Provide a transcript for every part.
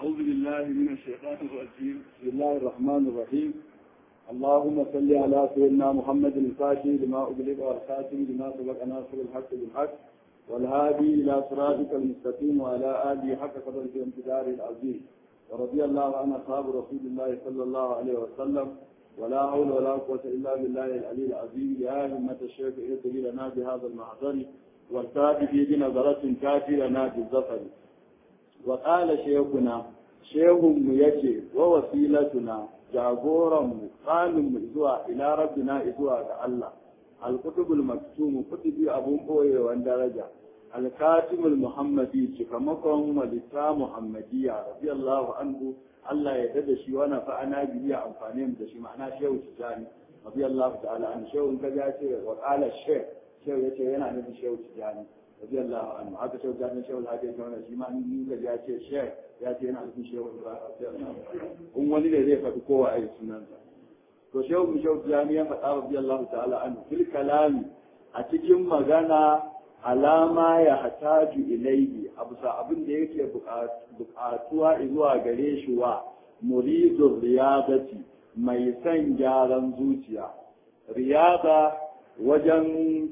أعوذ بالله من الشيطان الرجيم بسم الله الرحمن الرحيم اللهم صل على سيدنا محمد الفاتح لما أغلق والخاتم لما سبق ناصر الحق بالحق والهادي إلى صراطك المستقيم وعلى آله حق قدر في امتدار العظيم ورضي الله عن أصحاب رسول الله صلى الله عليه وسلم ولا حول ولا قوة إلا بالله العلي العظيم يا همة الشيخ اهدي لنا بهذا المحضر والكافي بنظرة كافي لنا بالظفر وقال شيخنا شيخهم يجي ووسيلتنا jagoranmu tsaninmu zuwa ila rabbina zuwa ga Allah alkutubul maktumu kutubi abun boyewan daraja alkatimul muhammadi cikamakon walita muhammadiyya radiyallahu anhu Allah ya dada shi wani fa'ana biya amfani da shi ma'ana shehu tijani radiyallahu ta'ala an shehu ka ya ce wa qala shehu shehu yace yana nufin shehu tijani radiyallahu anhu haka shehu tijani shehu hadi ya wannan shi ma in ka ya ce shehu ya ce yana nufin shehu in wani ne zai faɗi kowa a yi sunansa to shehu mu shehu tijani ya faɗa radiyallahu ta'ala anhu fil kalami a cikin magana alama ya hataju ilaihi a bisa abin da yake buƙatuwa zuwa gare shi wa muridur riyadati mai son gyaran zuciya riyada wajen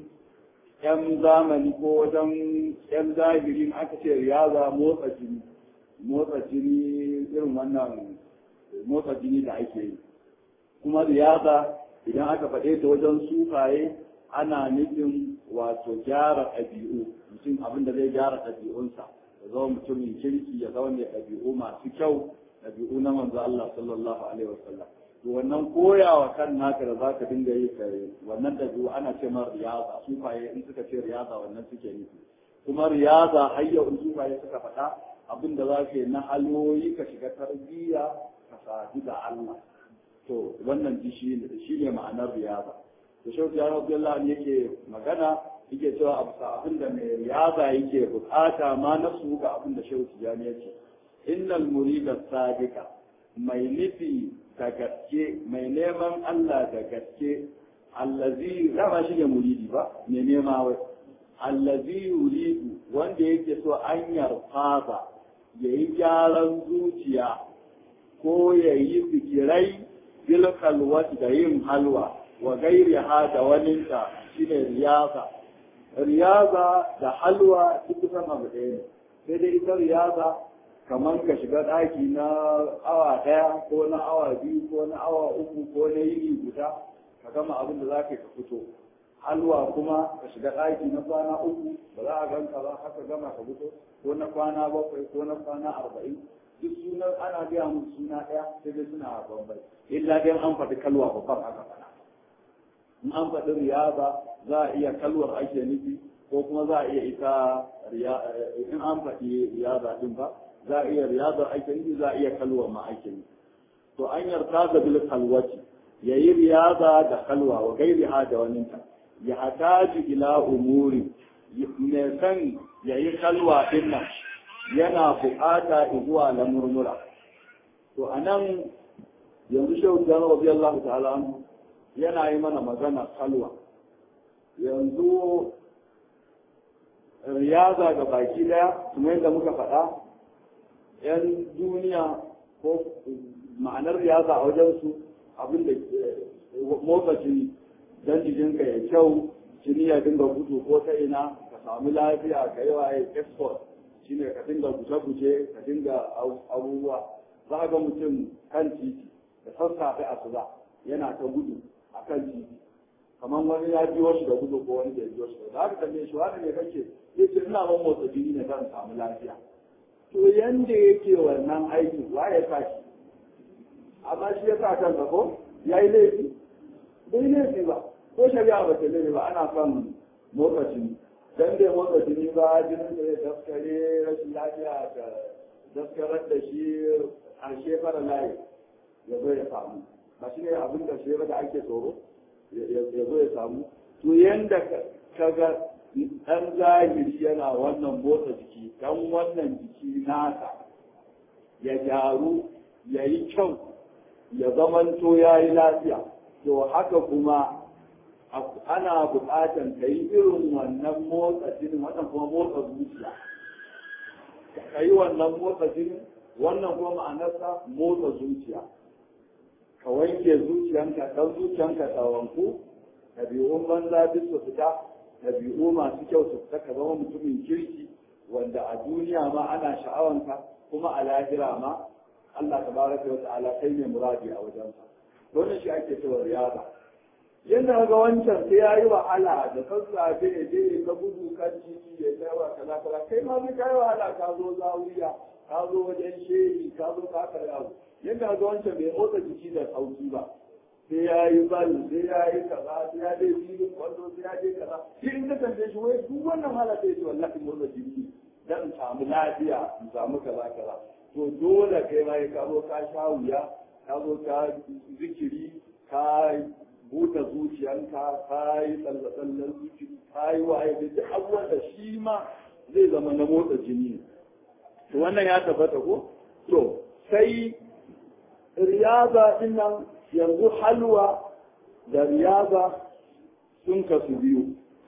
yan zamani ko wajen yan zahirin aka ce riyada motsa jini motsa jini irin wannan motsa jini da ake yi kuma riyada idan aka faɗe ta wajen sufaye ana nufin wato gyara ɗabi'u mutum abin da zai gyara ɗabi'unsa ya zama mutumin kirki ya zama mai ɗabi'u masu kyau ɗabi'u na manzo Allah sallallahu alaihi wasallam to wannan koyawa kan naka da zaka dinga yi kare wannan ɗabi'u ana ce ma riyaza sufaye in suka ce riyaza wannan suke nufi kuma riyaza har yau in sufaye suka faɗa abin da za ka yi na haloyi ka shiga tarbiyya ka sadu da Allah to wannan shi ne ma'anar riyaza da shauki ya rabbi Allah yake magana yake cewa abu abin da mai riyaza yake bukata ma nafsu ga abin da shauki ya yake innal murida sadiqa mai nufi da gaske mai neman Allah da gaske allazi dama shi ne muridi ba mai nema wai allazi yuridu wanda yake so an yarfasa yayi gyaran zuciya ko yayi zikirai bil khalwati da yin halwa wa gairi ha da waninta shi ne riyaza riyaza da halwa duk kusan abu ɗaya ne sai dai ita riyaza kamar ka shiga ɗaki na awa ɗaya ko na awa biyu ko na awa uku ko na yini guda ka gama abin da za ka ka fito halwa kuma ka shiga ɗaki na kwana uku ba za a ganka ba haka gama ka fito ko na kwana bakwai ko na kwana arba'in duk sunan ana gaya musu suna ɗaya sai dai suna bambai illa dai an faɗi kalwa babban aka faɗa in an faɗi riyaba za a iya kalwar ake nufi ko kuma za a iya ita in an faɗi riyaba ɗin ba za a iya riyaba ake nufi za a iya kalwar ma ake nufi to an yarda da bil kalwati ya yi riyaba da kalwa wa gairi ha da waninta ya hataji ila umuri mai san ya yi kalwa ɗin nan yana buƙata zuwa na murmura to a nan yanzu shehu jana rabi Allah ta'ala anhu yana yi mana magana kalwa yanzu riyaza ga baki daya kuma yadda muka faɗa yan duniya ko ma'anar riyaza a wajensu abin da motsa jini don jikinka ya kyau jini ya dinga gudu ko ta ina ka samu lafiya ka yi waye export shine ka dinga guje-guje ka dinga abubuwa za ga mutum kan titi da sassafe a suza yana ta gudu a kan titi kamar wani ya biyo shi da gudu ko wani da ya biyo shi da haka tambaye shi wani ne kake ya ce ina ban motsa jini ne zan samu lafiya to yanda yake wannan aikin wa ya sa shi amma shi ya sa kansa ko ya yi laifi bai laifi ba ko shari'a ba ta laifi ba ana son motsa jini dan bai motsa jini ba jinin da ya daskare rashin lafiya da daskarar da shi a shefara layi ya zo ya samu ba shi ne abin da shi da ake tsoro ya zo ya samu to yanda ka ga ɗan zahiri yana wannan motsa jiki dan wannan jiki nasa ya gyaru ya yi kyau ya zamanto ya yi lafiya to haka kuma ana buƙatar ka yi irin wannan motsa jinin wannan kuma motsa zuciya ka yi wannan motsa jinin wannan kuma ma'anarsa motsa zuciya ka wanke zuciyanka ɗan zuciyanka ta wanku ɗabi'un banza duk su fita ɗabi'u masu kyau su fita ka zama mutumin kirki wanda a duniya ma ana sha'awanka kuma a lahira ma Allah tabaraka wa ta'ala kai ne muradi a wajensa wannan shi ake cewa riyada yadda ga wancan sai yayi wahala da sassafe ya je ka gudu kan titi ya kai wa kaza kaza kai ma sai kai wahala ka zo zawiya ka zo wajen shehi ka zo ka karya yadda ga wancan bai motsa jiki da sauki ba sai ya yi bal sai ya yi kaza sai ya je filin kwallo sai ya je kaza shi in ka tambaye shi wai duk wannan hala sai ce wallahi motsa jiki dan in samu lafiya in samu kaza kaza to dole kai ma ka zo ka sha wuya ka zo ka zikiri ka buɗe zuciyanka ka yi tsalle-tsallen zuciya ka yi waye da duk abubuwan da shi ma zai zama na motsa jini to wannan ya tabbata ko to sai riyaza din nan yanzu halwa da riyaza sun kasu biyu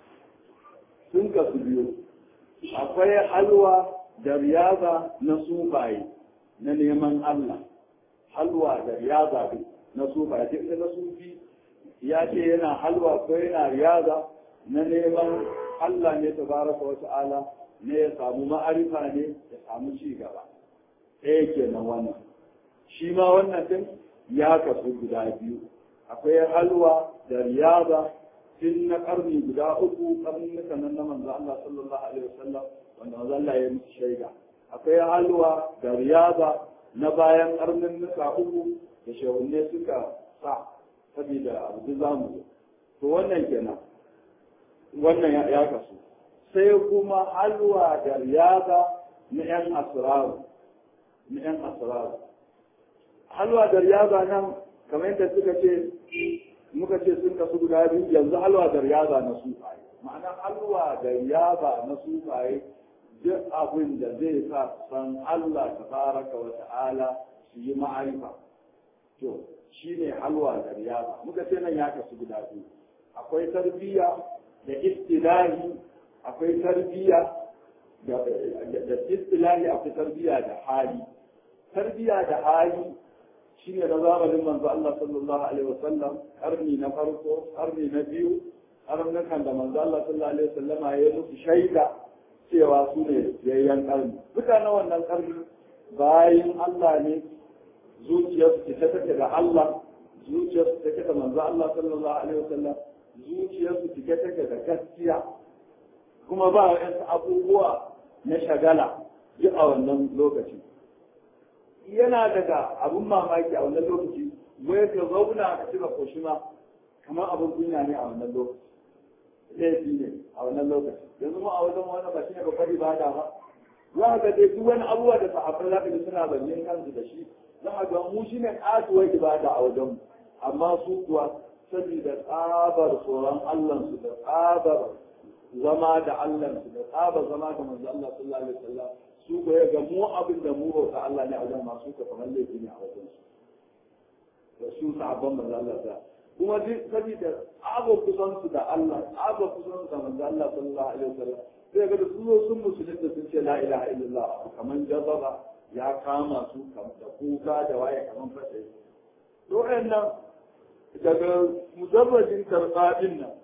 sun kasu biyu akwai halwa da riyaza na sufaye na neman Allah halwa da riyaza na sufaye duk na sufi ya ce yana halwa ko yana riyaza na neman Allah ne tabaraka wa ta'ala ne ya samu ma'arifa ne ya samu ci gaba ɗaya kenan wannan shi ma wannan din ya kasu guda biyu akwai halwa da riyaza tun na karni guda uku karnuka nan na manzo Allah sallallahu alaihi wasallam wanda manzo Allah ya musu shaida akwai halwa da riyaza na bayan karnuka uku da shehunne suka sa saboda abu za mu to wannan kenan wannan ya kasu sai kuma halwa da riyaza na yan asraru na yan asraru halwa da riyaza nan kamar yadda suka ce muka ce sun kasu guda biyu yanzu halwa da riyaza na sufaye ma'ana halwa da riyaza na sufaye duk abin da zai sa san Allah tabaraka wa ta'ala su yi ma'arifa to shine halwa da riyaza muka ce nan ya kasu guda biyu akwai tarbiyya da istilahi akwai tarbiyya da istilahi akwai tarbiyya da hali tarbiyya da hali shine na zamanin manzo Allah sallallahu alaihi wasallam karni na farko karni na biyu karnukan da manzo Allah sallallahu alaihi wasallama ya yi musu shaida cewa su ne yayyan karni mutanen wannan karni bayan Allah ne zuciyarsu ta take da Allah zuciyarsu take da manzo Allah sallallahu alaihi wasallam zuciyarsu take take da gaskiya kuma ba wa'yansu abubuwa na shagala duk a wannan lokaci yana daga abun mamaki a wannan lokaci wai ka zauna ka cika koshima kamar abin kunya ne a wannan lokaci laifi ne a wannan lokaci yanzu mu a wajen wani ba shi ne babbar ibada ba za ka dai duk wani abubuwa da sahabbai za ka ji suna bayyana kansu da shi za ka ga mu shi ne katuwar ibada a wajen mu amma su kuwa saboda tsabar tsoron Allahnsu da tsabar zama da Allahnsu da tsabar zama da manzo Allah sallallahu alaihi wasallam su ko ya ga mu abin da mu bauta Allah ne a wajen masu ka kamar laifi ne a wajen su da su sahabban manzo Allah da kuma duk saboda tsabar kusan su da Allah tsabar kusan su da manzo Allah sallallahu alaihi wasallam sai ga su zo sun musulunta sun ce la ilaha illallah kamar jazaba ya kama su da kuka da waye kamar fata to wayannan daga mujarradin karɓa din nan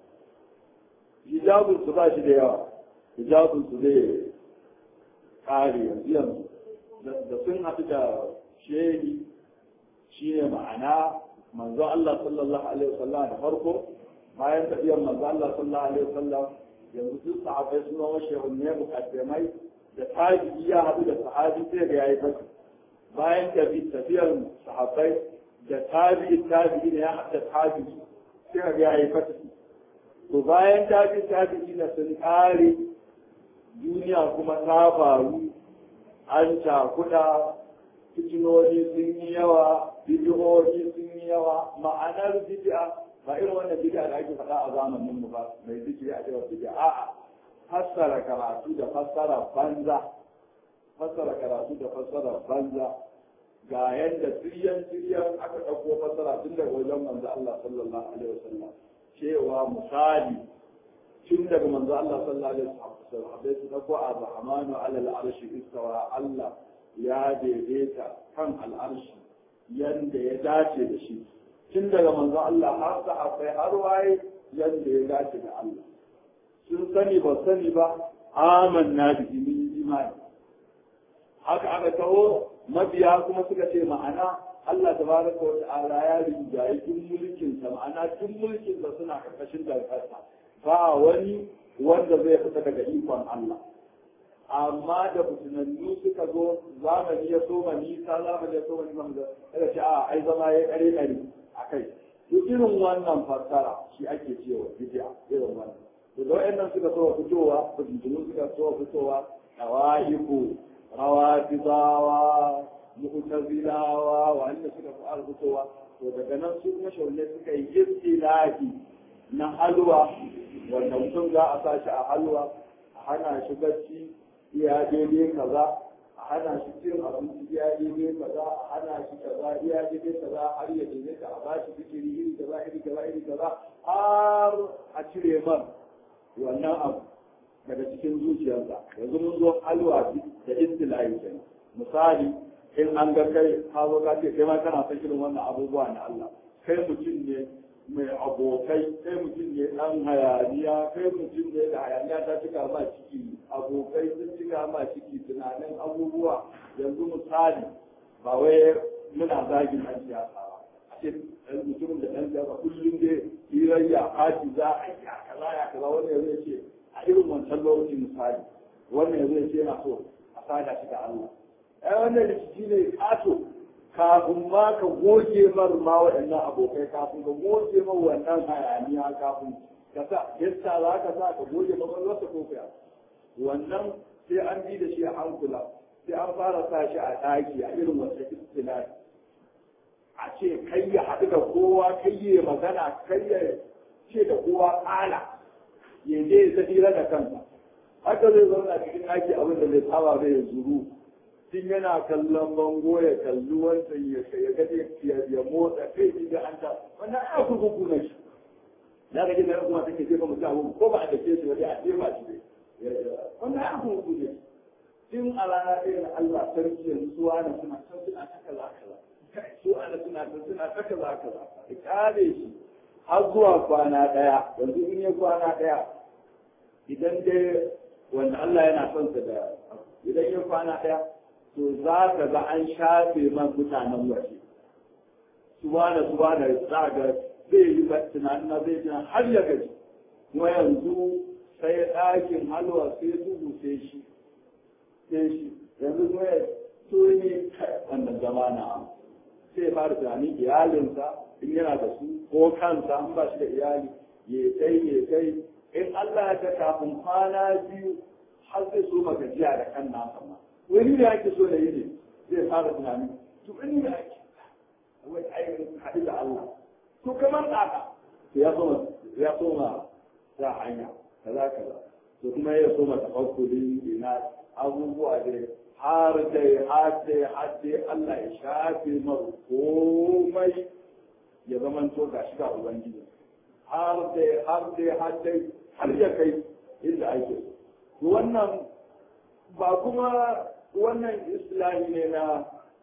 hijabin su ba shi da yawa hijabin su zai kare yanzu yanzu da sun haɗu da shehi shi ne ma'ana manzo Allah sallallahu alaihi wasallam da farko bayan tafiyar manzo Allah sallallahu alaihi wasallam yanzu duk sahabbai sun zama shehunne mukaddamai da tabi'i ya haɗu da sahabi sai ga yayi fasi bayan tafiyar sahabbai da tabi'i tabi'i ne ya haɗu da tabi'i sai ga yayi fasi to bayan tabi'i tabi'i na sun kare duniya kuma ta faru an cakuɗa fitinoni sun yi yawa bidiyoyi sun yi yawa ma'anar bidi'a ba irin wannan bidi'a da ake faɗa a zamanin mu ba mai zikiri a cewa bidi'a a'a fassara karatu da fassara banza fassara karatu da fassara banza ga yadda tiryan tiryan aka ɗauko fassara tun daga wajen manzo Allah sallallahu alaihi wasallam cewa misali tun daga manzo Allah sallallahu alaihi wasallam su dauko ar-rahmanu ala al-arshi istawa Allah ya daidaita kan al'arshi yanda ya dace da shi tun daga manzon Allah har sahabbai har waye yanda ya dace da Allah sun sani ba sani ba amanna bi min imani haka aka taho mabiya kuma suka ce ma'ana Allah tabaraka wa ta'ala ya rinjaye duk mulkin sa ma'ana duk mulkin sa suna karkashin darkarsa ba wani wanda zai fita daga ikon Allah amma da mutunannu suka zo zamani ya soma nisa zamani ya soma nisa da daga ce a ai zama ya kare kare a kai duk irin wannan fassara shi ake cewa bid'a irin wannan to da wayannan suka so fitowa mutunannu suka so fitowa tawaiku rawafidawa mu'tazilawa wanda suka fi arzutowa to daga nan su kuma shaune suka yi istilahi na halwa wanda mutum za a sa shi a halwa a hana shi bacci iya daidai kaza a hana shi cin abinci iya daidai kaza a hana shi kaza iya daidai kaza har ya daidai ka a bashi fikiri iri kaza iri kaza iri kaza har a cire man wannan abu daga cikin zuciyarsa yanzu mun zo halwa da istilahi kenan misali in an ga kai ka zo ka ce kai ma kana son irin wannan abubuwa na Allah kai mutum ne mai abokai kai mutum ne dan hayaniya kai mutum ne da hayaniya ta cika ma ciki abokai sun cika ma ciki tunanin abubuwa yanzu misali ba wai muna zagin ɗan siyasa ba a ce ɗan mutum da ɗan siyasa kullum dai hirayya fati za a yi a kaza ya kaza wanda ya zai ce a irin wancan lokaci misali wannan ya zai ce yana so a sada shi da Allah ai wannan rikici ne kato kafin ma ka goge mar ma waɗannan abokai kafin ka goge mar wannan hayaniya kafin ka sa yasta za ka sa ka goge makwalwarsa ko kuya wannan sai an bi da shi a hankula sai an fara sa shi a ɗaki a irin wata istilahi a ce kai ya haɗu da kowa kai ya magana kai ya ce da kowa ƙala ya je ya tsira da kansa haka zai zauna cikin ɗaki abin da bai saba bai ya zuru tun yana kallon bango ya kalli wancan ya ya gaje ya motsa kai shi ga anta wannan ai kurkuku ne shi da ga gidan kuma take jefa mutum abu ko ba a dake shi wani a jefa shi ne wannan ai kurkuku ne tun a rana ɗaya na Allah sarki yanzu su wani suna can suna ta kaza kaza su wani suna can suna ta kaza kaza ya kare shi har zuwa kwana ɗaya yanzu in ya kwana ɗaya idan dai wanda Allah yana son sa da idan ya kwana ɗaya to za ka ga an shafe man mutanen waje su da su da za ga zai yi tunanin na zai tunan har ya gaji kuma yanzu sai ɗakin halwa sai duhu sai shi sai shi yanzu kuma ya tuni wannan zama na sai fara tunanin iyalinsa in yana da su ko kansa an ba shi da iyali ya kai ya kai in Allah ya ta kafin kwana biyu har zai so magajiya da kan nasa ma wani da ake so da yi ne zai fara tunani to wani da ake wai ainihin haɗu da Allah to kamar ɗaka to ya soma ya soma za hanya kaza kaza to kuma ya soma tafakkuri ina abubuwa da har dai har dai har dai Allah ya shafe mar komai ya zama to ga shi ga ubangiji har dai har dai har dai har ya kai inda ake so wannan ba kuma wannan islahi ne na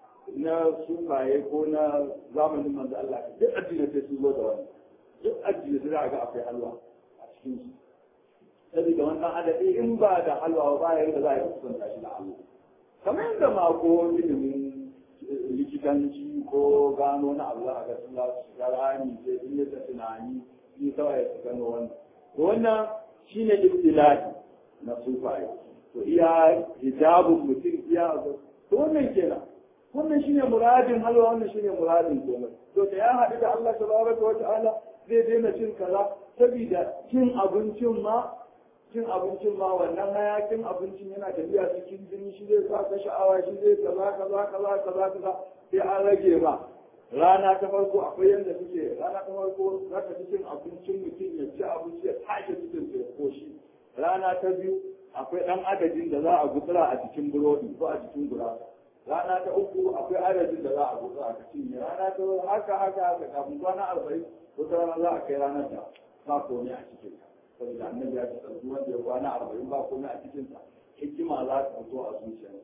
na sufaye ko na zamanin manzo Allah duk addini sai sun zo da wannan duk addini sai ga akwai halwa a cikin su saboda wannan adadi in ba da halwa ba ya da za a yi kusanta shi da Allah kamar yadda ma ko ilimin likitanci ko gano na Allah ga sun za su shiga rami sai sun yi ta tunani ni kawai su gano wannan wannan shine ibtilahi na sufaye to iya hijabun mutum iya abu to wannan kenan wannan shine muradin halwa wannan shine muradin komai to da ya haɗu da Allah tabaraka wa ta'ala zai daina cin kaza saboda cin abincin ma cin abincin ma wannan hayakin abincin yana tafiya cikin jini shi zai sa ka sha'awa shi zai kaza kaza kaza kaza kaza sai an rage ma rana ta farko akwai yadda suke rana ta farko za ka ci cin abincin mutum ya ci abinci ya tashi cikin ya koshi rana ta biyu akwai ɗan adadin da za a gutsura a cikin burodi ko a cikin gurasa rana ta uku akwai adadin da za a gutsura a cikin rana ta haka haka haka kafin kwana arba'in wata rana za a kai ranar da ba komai a cikin ta saboda annabi ya ce ɗauki wanda ya kwana arba'in ba komai a cikin ta hikima za ta fito a zuciya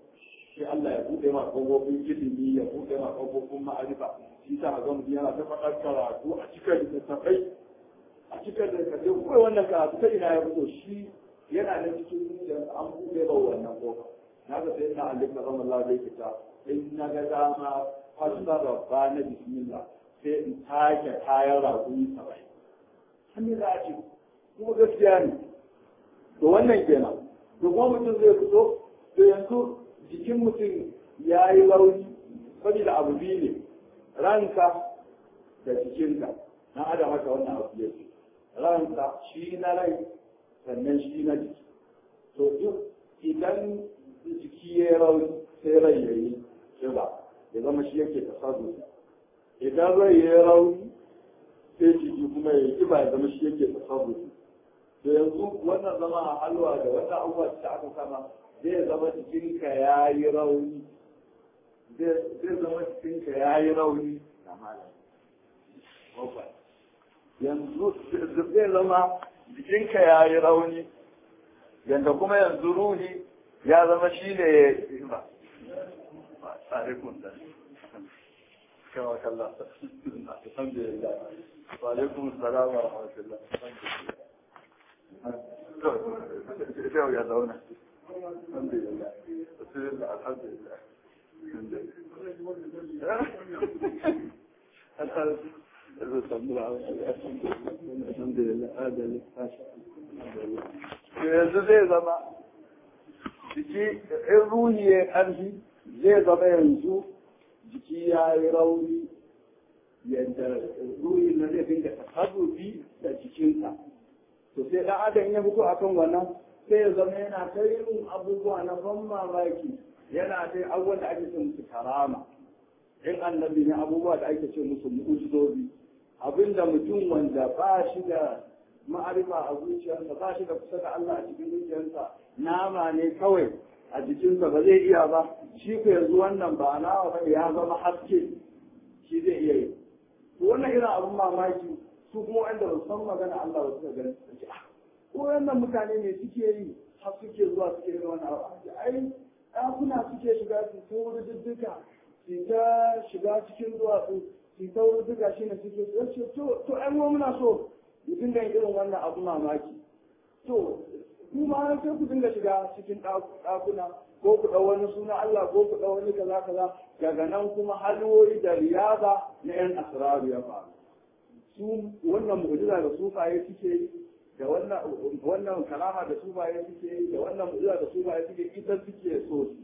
shi Allah ya buɗe ma ƙofofin ilimi ya buɗe ma ƙofofin ma'arifa shi sa ga mutum yana ta faɗar karatu a cikin littattafai a cikin littattafai kuma wannan karatu ta ina ya fito shi yana da cikin zuciyarsa an buɗe ba wannan ƙofa na ga sai na alif na zama Allah zai fita in na ga dama fassara ba na bismillah sai in take kayan raƙumi saba'in hannu za a ce kuma gaskiya ne to wannan kenan to kuma mutum zai fito to yanzu jikin mutum ya yi rauni saboda abu biyu ne ranka da jikinka na adam haka wannan abu ya ce ranka shi na rai sannan shi na jiki to duk idan jiki ya yi rauni sai rai ya yi kiba ya zama shi yake tasarru idan rai ya yi rauni sai jiki kuma ya yi kiba ya zama shi yake tasarru to yanzu wannan zama a halwa da wata abubuwa da aka kama zai zama jikinka ya yi rauni zai zama jikinka ya yi rauni yanzu zai zama jikinka ya yi rauni yanda kuma yanzu ruhi ya zama shi ne ya yi ba alaikun da kama kalla alhamdulillah wa alaikum salam wa rahmatullah yau ya zauna alhamdulillah alhamdulillah yanzu zai zama jiki in ruhi ya ƙarfi zai zama yanzu jiki ya yi rauni yadda ruhi na zai dinga tasarrufi da jikinsa to sai ɗan adam ya fito akan wannan sai ya zama yana ta yin abubuwa na ban mamaki yana ta abubuwan da ake ce musu karama in annabi ne abubuwa da ake ce musu mu'ujizobi abinda mutum wanda ba shi da ma'arifa a zuciyarsa ba shi da kusa da Allah a cikin zuciyarsa nama ne kawai a jikinsa ba zai iya ba shi ko yanzu wannan ba nawa ba ya zama haske shi zai iya yi to wannan irin abin mamaki su kuma wanda ba san magana Allah ba suka gani su ce ah ko wannan mutane ne suke yi har suke zuwa suke yin wannan abu ai ɗakuna suke shiga su ta wuri dudduka su ta shiga cikin duwatsu su ta wuri duka shi ne suke su to to ai mu muna so mu dinga yin irin wannan abu mamaki to kuma sai ku dinga shiga cikin ɗakuna ko ku ɗau wani suna Allah ko ku ɗau wani kaza kaza daga nan kuma halwoyi da riyaza na 'yan asiraru ya faru su wannan mu'jiza da sufaye suke yi da wannan wannan kalama da sufaye suke yi da wannan mu'jiza da sufaye suke ita suke so su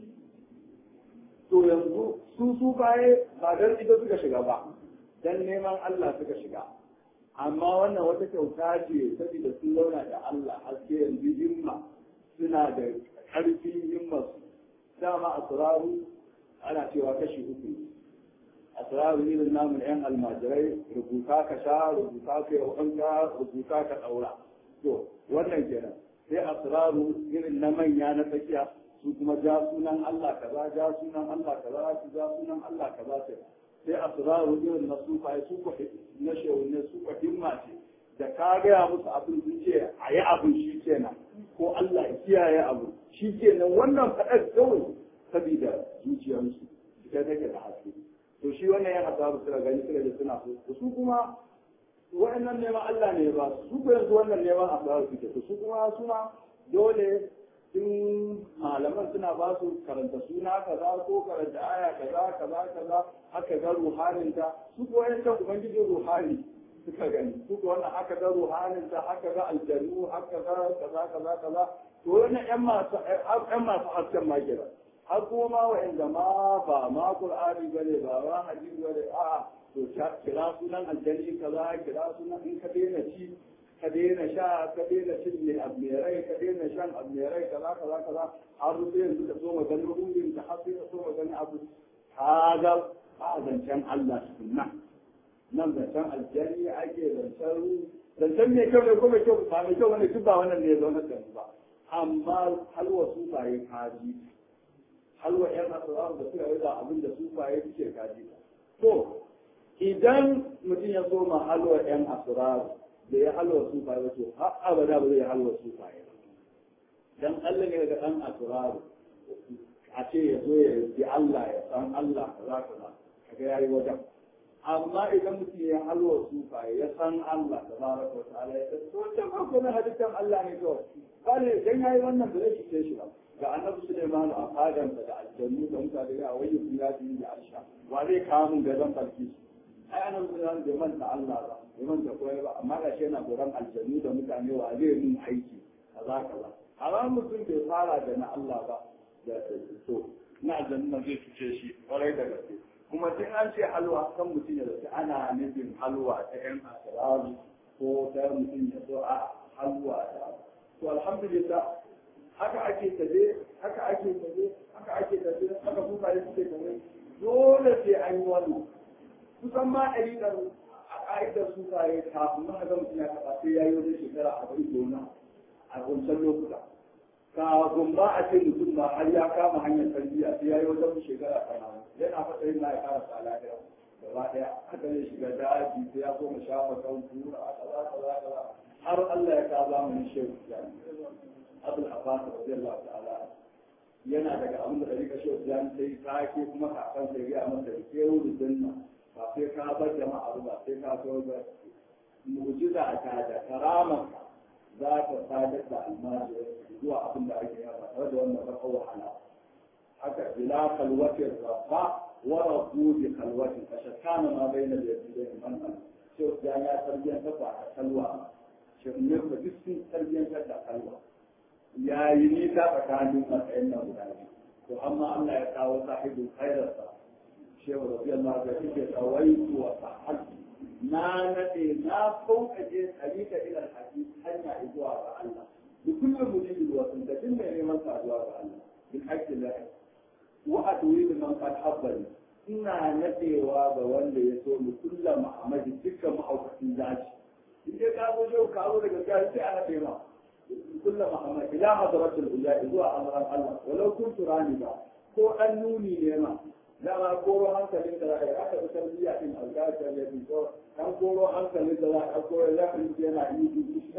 to yanzu su sufaye ba dan ita suka shiga ba dan neman Allah suka shiga amma wannan wata kyauta ce saboda sun zauna da Allah haske yanzu himma suna da ƙarfin himma su dama asraru ana cewa kashi uku asraru irin namun yan almajirai rubuta ka sha rubuta ka yi wanka rubuta ka ɗaura to wannan kenan sai asraru irin na manya na tsakiya su kuma ja sunan Allah kaza ja sunan Allah kaza su ja sunan Allah kaza sai sai asraru irin na sufa su ko na shehunne su ko himma ce da ka gaya musu abin sun ce a yi abin shi kenan ko Allah ya kiyaye abu shi kenan wannan faɗar kawai saboda zuciyarsu ita take da haske to shi wannan ya hasabu suka gani suka ji suna so su kuma wa'annan neman Allah ne ba su ko yanzu wannan neman asarar suke to su kuma suna dole in malaman suna ba su karanta suna kaza ko karanta aya kaza kaza kaza haka ga ruhanin ta su ko yancan ubangijin ruhani suka gani su ko wannan haka ga ruhanin ta haka ga aljanu haka ga kaza kaza kaza to wannan yan masu yan masu hasken ma kenan har kuma ma wa'anda ma ba ma qur'ani bane ba ma hadisi bane a'a to kira sunan aljani kaza kira sunan in ka daina ci ka daina sha ka daina cin mai abu mai rai ka daina shan abu mai rai kaza kaza kaza har sai yanzu ka so maganin ruhin ka har sai ka so maganin abu ka ga a zancen Allah sunna nan zancen aljani ake zancen zancen mai kyau ne ko mai kyau ba mai kyau wani duk ba wannan ne ya zauna da ba amma halwa su ba yi kaji halwa yan asiraru da suka yi da abin da su ba yi suke kaji to idan mutum ya so ma halwa yan asiraru da ya halwa su ba to har abada ba zai halwa su ba dan Allah ne ga dan asiraru a ce ya zo ya yi Allah ya san Allah kaza kaza kaga yayi wajen amma idan mutum ya halwa sufa ya san Allah da baraka wa ta'ala ya san to ta farko na hadisan Allah ne kawai bale dan yayi wannan da zai ce shi ba ga annabi Sulaiman a fadan da aljannu da mutane ya wayi ya yi da Aisha wa zai kawo mun gaban barki ai annabi Sulaiman bai manta Allah ba bai manta koyi ba amma ga shi yana goran aljannu da mutane wa zai mun aiki kaza kaza amma mutum bai fara da na Allah ba da to na aljannu zai fice shi kwarai da gaske kuma tun an ce halwa kan mutum ya zaci ana nufin halwa ta yan asiraru ko ta mutum ya so a halwa ta to alhamdulillah haka ake taje haka ake taje haka ake taje haka kuka yi suke taje dole sai an yi wannan kusan ma ɗariƙar a ƙa'idar su kaye kafin ma ga mutum ya taɓa sai ya yi wajen shekara arba'in gona a wancan lokuta kafin ba a ce mutum ma har ya kama hanyar tarbiyya sai ya yi wajen shekara tamanin yana fata yin na ya fara sa lafiya gaba ɗaya haka zai shiga daji sai ya koma shafa kan kura a kaza kaza kaza har Allah ya ka zamanin shehu yani abul abbas radiyallahu ta'ala yana daga abin da rika shehu yani sai sake kuma kakan sai ya masa da kewu da sunna ba sai ka bar jama'a ba sai ka so ba mu'jiza ta da karamanka za ta sadar da almajiri zuwa abin da ake yaba tare da wannan baka wahala haka bila kalwatin rabba wa rabbu bi kalwatin fashakkana ma bayna al-yadayn man an sai da ya tarbiyyar ta ba kalwa shi ne ba duk sun tarbiyyar da kalwa yayi ni ta tsakanin matsayin nan guda biyu to amma Allah ya kawo sahibu khairarsa shehu radiyallahu anhu yake tawaitu wa sahaltu na nade na sauƙaƙe tsarika ila alhaji hanya zuwa ga Allah da kullum mutum wa sun da din mai neman saduwa ga Allah bil haqqi la wa adwi man qad habbani ina nadewa ga wanda ya so mu kullum Muhammad dukkan mahaukacin zaci in dai ka zo yau ka zo daga gaskiya sai a nade ma kullum Muhammad ila hadratul ula zuwa amran Allah walau kuntu rani ba ko an nuni ne ma dama koro hankalin da za a yi aka fi tarbiyya din algata ya fi ko dan koro hankalin da za a koro ya fi yana yi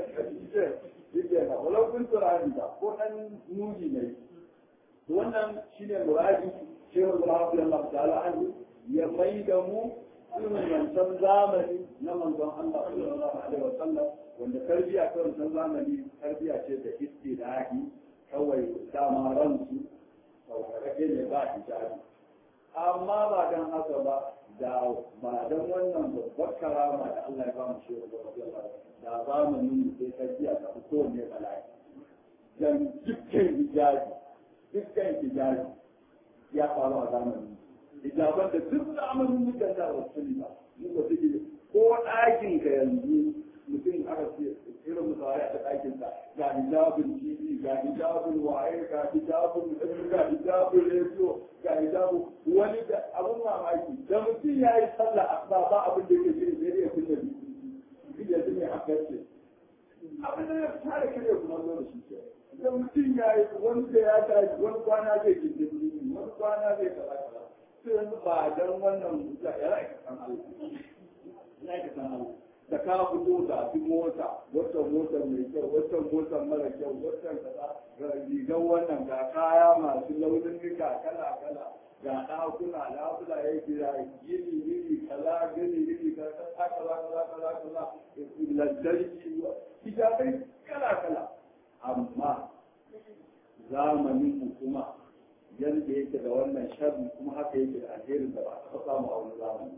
duk yana walau kun turani ba ko dan nuni ne wannan shine muradi shehu Ibrahim Allah ta'ala anhu ya mai da mu irin wancan zamani na manzon Allah sallallahu alaihi wa sallam wanda tarbiyya ta wancan zamani tarbiyya ce da istilahi kawai dama ransu sauƙaƙe ne ba hijabi amma ba don haka ba da ba don wannan babbar karama da Allah ya ba mu shi da zamanin sai ta biya ta fito ne bala'i dan dukkan hijabi dukkan hijabi ya faru a zamanin hijaban da duk zamanin muka da wasu ba muka suke ko ɗakin ka yanzu mutum aka ce irin musawaya a ɗakin sa ga hijabin tv ga hijabin waye ga hijabin ga hijabin rediyo ga hijabin wani da abun mamaki da mutum ya yi sallah ba ba abin da yake shirin sai dai ya kunna biyu ya ji mai akarce abin da ya tare kare kuma zo da shi ke da mutum ya yi wani da ya tashi wani kwana zai gindin jini wani kwana zai kaza kaza sai yanzu ba dan wannan ya ra'ayi san Allah ya ka san Allah da ka fito da fi mota wata motar mai kyau wata motar mara kyau wata kaza rigar wannan ga kaya masu launin nika kala kala ga ɗakuna lafula ya gida gini gini kaza gini gini kaza kaza kaza kaza kaza lantarki hijabai kala kala amma zamanin mu kuma yadda yake da wannan sharri kuma haka yake da alherin da ba a taɓa samu a wani zamani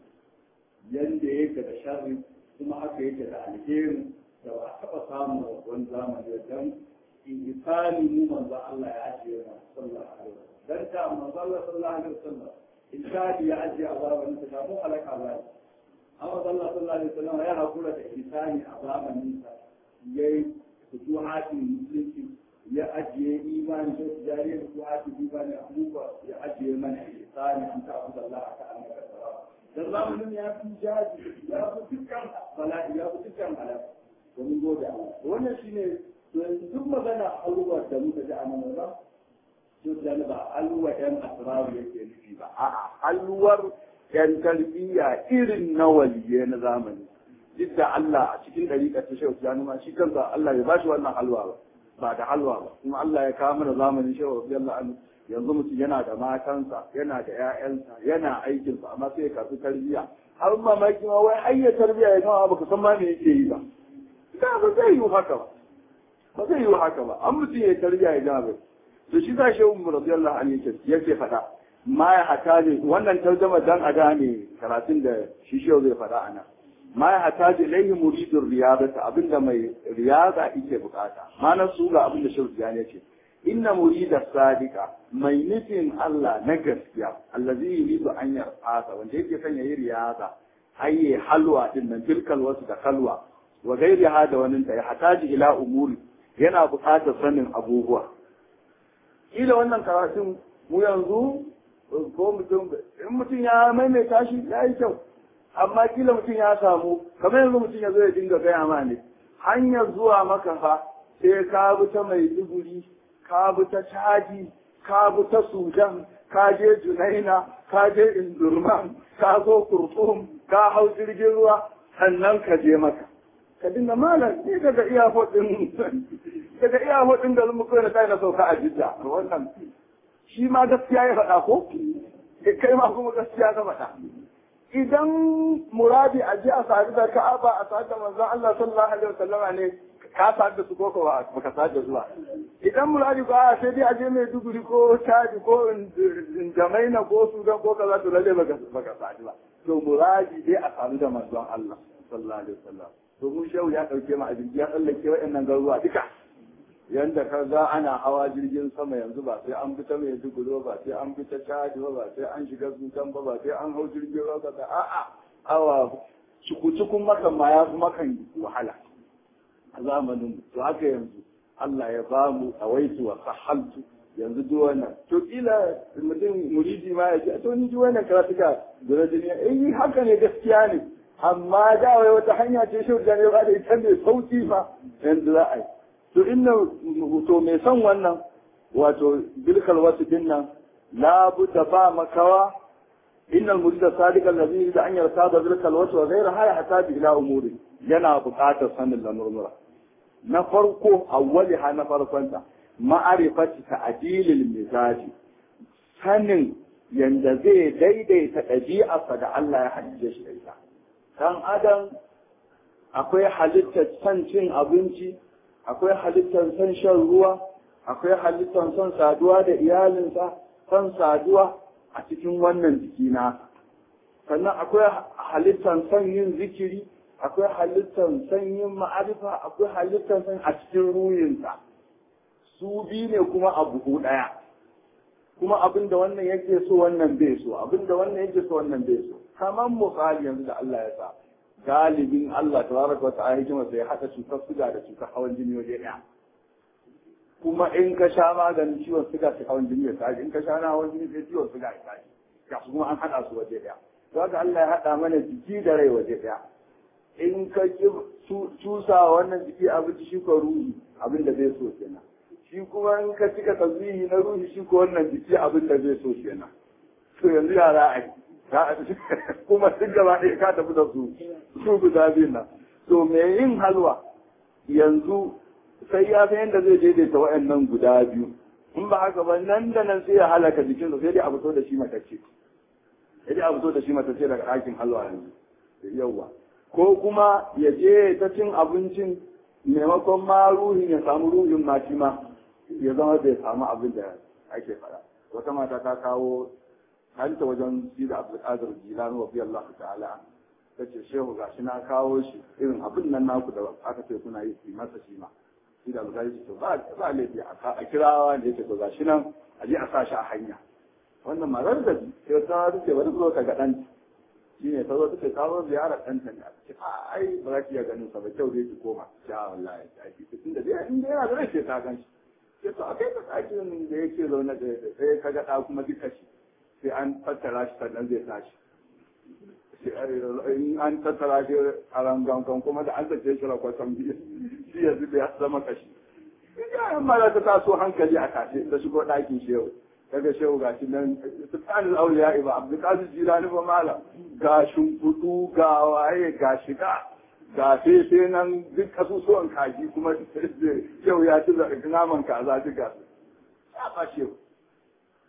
yadda yake da sharri kuma haka yake da alherin da ba a taɓa samu a wani zamani don insani mu manzo Allah ya ajiye mu sallallahu alaihi wasallam dan ta manzo Allah sallallahu alaihi wasallam insani ya ajiye azaban ta kafin halaka Allah amma Allah sallallahu alaihi wasallam ya hakura da insani a zamanin sa yayi futuhatin musulunci ya ajiye imani da jariya futuhatin imani abubuwa ya ajiye mana insani an ta abu Allah ka annaka sallallahu dan zamanin ya fi jaji ya fi dukkan bala'i ya fi dukkan halaka domin gode Allah wannan shine to yanzu duk magana alwa da muka ji a nan ba to da ba alwa yan asraru yake nufi ba a'a alwar yan tarbiyya irin na waliye na zamani duk da Allah a cikin dariƙar ta shehu ya numa shi kansa Allah ya bashi wannan halwa ba ba da halwa ba kuma Allah ya kawo mana zamanin shehu radiyallahu anhu yanzu mutum yana da matansa yana da ƴaƴansa yana aikinsa amma sai ya karɓi tarbiyya har mamaki ma wai ayya tarbiyya ya gama baka san ma me yake yi ba da ba zai yi haka ba ba zai yi haka ba an mutum ya tarbiyya ya gama ba to shi za shi umar radiyallahu anhu yake yake faɗa ma ya hata ne wannan tarjama dan a gane karatun da shi shi zai faɗa a nan ma ya hata da ilaihi muridun riyadata abinda mai riyada yake bukata mana su ga abinda shi ne ce inna murida sadika mai nufin Allah na gaskiya allazi yuridu an yarfasa wanda yake son yayi riyada hayye halwa din nan tilkal wasu da kalwa wa gairi hada wani ta ya hataji ila umuri yana bukatar sanin abubuwa kila wannan karatun mu yanzu ko mutum in mutum ya maimaita shi ya yi kyau amma kila mutum ya samu kamar yanzu mutum ya zo ya dinga gaya ma ne hanyar zuwa maka fa sai ka bi ta mai duguri ka bi ta caji ka bi ta sudan ka je junaina ka je indurman ka zo kurkum ka hau jirgin ruwa sannan ka je maka ka dinga malam ni daga iya hudin daga iya hudin da mu kai na kai na sauka a jidda wannan shi ma gaskiya ya faɗa ko kai ma kuma gaskiya ka faɗa idan muradi a ji a sadu da ka'aba a sadu da manzon Allah sallallahu alaihi wasallama ne ka sadu da su ko ko baka sadu da zuwa idan muradi ba sai dai a je mai duguri ko chadi ko jamaina ko sudan ko kaza to lalle baka baka sadu ba to muradi dai a sadu da manzon Allah sallallahu alaihi wasallam to mun shehu ya dauke mu a jirgi ya tsallake waɗannan garuruwa duka yanda ka ga ana hawa jirgin sama yanzu ba sai an fita mai duguro ba sai an fita caji ba sai an shiga sudan ba ba sai an hau jirgin ruwa ba a'a awa cikun makan ma ya fi makan wahala a zamanin to haka yanzu Allah ya ba mu awaitu wa sahaltu yanzu duk wannan to kila mutum muridi ma ya ce to ni duk wannan karatuka da duniya eh haka ne gaskiya ne amma da wai wata hanya ce shi da ne ba da ita ne sauki fa yanzu za a yi to inna to mai son wannan wato bilkal wasu dinnan la budda ba makawa innal murida sadiqal ladhi yuridu an yartada bilkal wasu wa ghayra haya hatta bi ila umuri yana buƙatar sanin lamurmura na farko awwali ha na farkonta ma'arifati ta'dilil mizaji sanin yanda zai daidaita ɗabi'arsa da Allah ya halice shi da ita dan adam akwai halittar san cin abinci akwai halittar son shan ruwa, akwai halittar son saduwa da iyalinsa, son saduwa a cikin wannan jiki na. Sannan akwai halittar son yin zikiri, akwai halittar son yin ma'arifa, akwai halittar son a cikin ruhinsa. Su biyu ne kuma a buhu ɗaya. Kuma abin da wannan yake so wannan bai so, abin da wannan yake so wannan bai so. Kamar misali yanzu da Allah ya sa. galibin Allah tabaraka wa ta'ala hikima sai hada cutar suga da cutar hawan jini waje ɗaya kuma in ka sha maganin ciwon suga sai hawan jini ya tashi in ka sha na hawan jini sai ciwon suga ya tashi ga su kuma an hada su waje ɗaya to haka Allah ya hada mana jiki da rai waje ɗaya in ka ki cusa wannan jiki abinci shi ko ruhi abin da zai so kenan shi kuma in ka cika tasbihi na ruhi shi ko wannan jiki abin da zai so kenan to yanzu ya za a yi kuma duk gaba ɗaya ka tafi da su su guda biyun nan to me yin halwa yanzu sai ya san yadda zai daidaita wa'annan guda biyu in ba haka ba nan da nan sai ya halaka jikinsa sai dai a fito da shi matacce sai dai a fito da shi matacce daga ɗakin halwa yanzu yawwa ko kuma ya je ta cin abincin maimakon ma ruhin ya samu ruhin ma shi ma ya zama bai samu abin da ake faɗa wata mata ta kawo hanta wajen shi da abdulkadir jilani wa biyar Allah ta'ala ta ce shehu ga shi na kawo shi irin abin nan naku da aka ce kuna yi su masa shi ma shi da abdulkadir ce ba ba laifi a kirawa da yake to ga shi nan a je a sa shi a hanya wannan marar da sai ta ce bari zo ka ga ɗan shi ne ta zo ta ce ta zo ziyara ɗanta ne a ce a ai ba za ki iya ganin sa ba kyau dai ki koma sha wallahi ta ki tun da dai inda yana da rai sai ta gan shi sai to akai ka ɗakin da yake zaune da sai ka ga ɗa kuma duka shi sai an tattara shi sannan zai tashi in an tattara shi a rangankan kuma da an zace shi rakwatan biyu shi yanzu da ya zama kashi yayin mara ta taso hankali a kashe da shigo ɗakin shehu daga shehu ga shi nan sultanin auliya iba abdulkadir jilani ba malam ga shimfiɗu ga waye ga shiga ga fefe nan duk kasusuwan kaji kuma shehu ya ci naman kaza duka ya ba shehu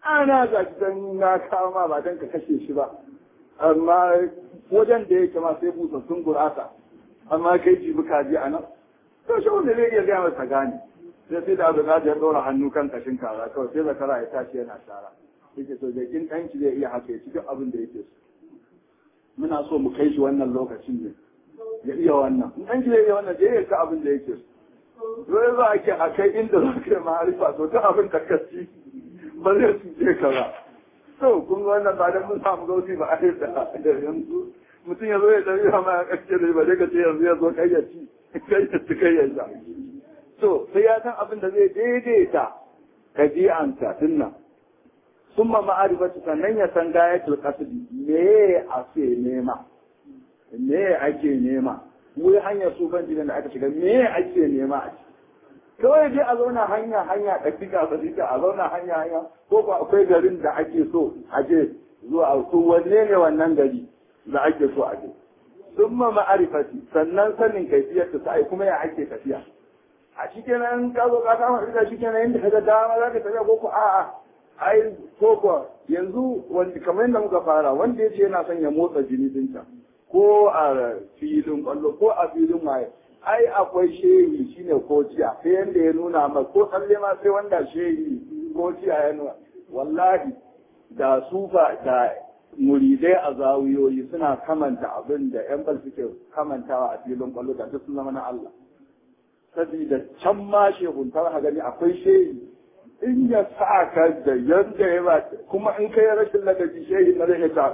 ana ga dan na kawo ma ba dan ka kashe shi ba amma wajen da yake ma sai busassun gurasa amma kai jibi kaji a nan to shi wanda zai iya gaya masa gane sai sai da abu ya ɗora hannu kan kashin kaza kawai sai zakara ya tashi yana shara yake so da kin ɗanki zai iya haka ya ci duk abin da yake so muna so mu kai shi wannan lokacin ne ya iya wannan in ɗanki zai iya wannan zai iya ka abin da yake so dole za a ke a kai inda za ka yi ma'arifa to duk abin da ka ci ba zai cuce ka ba to kun ga wannan ba dan mun samu gausi ba a da yanzu mutum ya zo ya tafi ma ya kace da ba ka ce yanzu ya zo kai ya ci kai ya ci kai ya sha to sai ya san abin da zai daidaita ɗabi'ansa dinnan summa ma'arifatu sannan ya san gayatul qasdi me a ce nema me ake nema wai hanyar su ban da aka shiga me ake nema a ciki kawai dai a zauna hanya hanya ɗabi'a ɗabi'a a zauna hanya hanya ko ko akwai garin da ake so a je zuwa su wanne ne wannan gari da ake so a je summa ma'arifati sannan sanin kaifiyar ta sai kuma ya ake tafiya a shikenan ka zo ka kama ita shikenan inda kaga dama za ka tafiya ko ko a'a ai ko ko yanzu wanda kamar yadda muka fara wanda yace yana son ya motsa jini dinta ko a filin kwallo ko a filin waye ai akwai shehi shine kociya sai yanda ya nuna ma ko tsalle ma sai wanda shehi kociya ya nuna wallahi da sufa da muridai a zawiyoyi suna kamanta abin da yan bal suke kamantawa a filin kwallo da duk sun zama na Allah sabida can ma shehuntar ha gani akwai shehi in ya sa ka da yadda ya ba kuma in kai rashin ladabi shehi na zai ta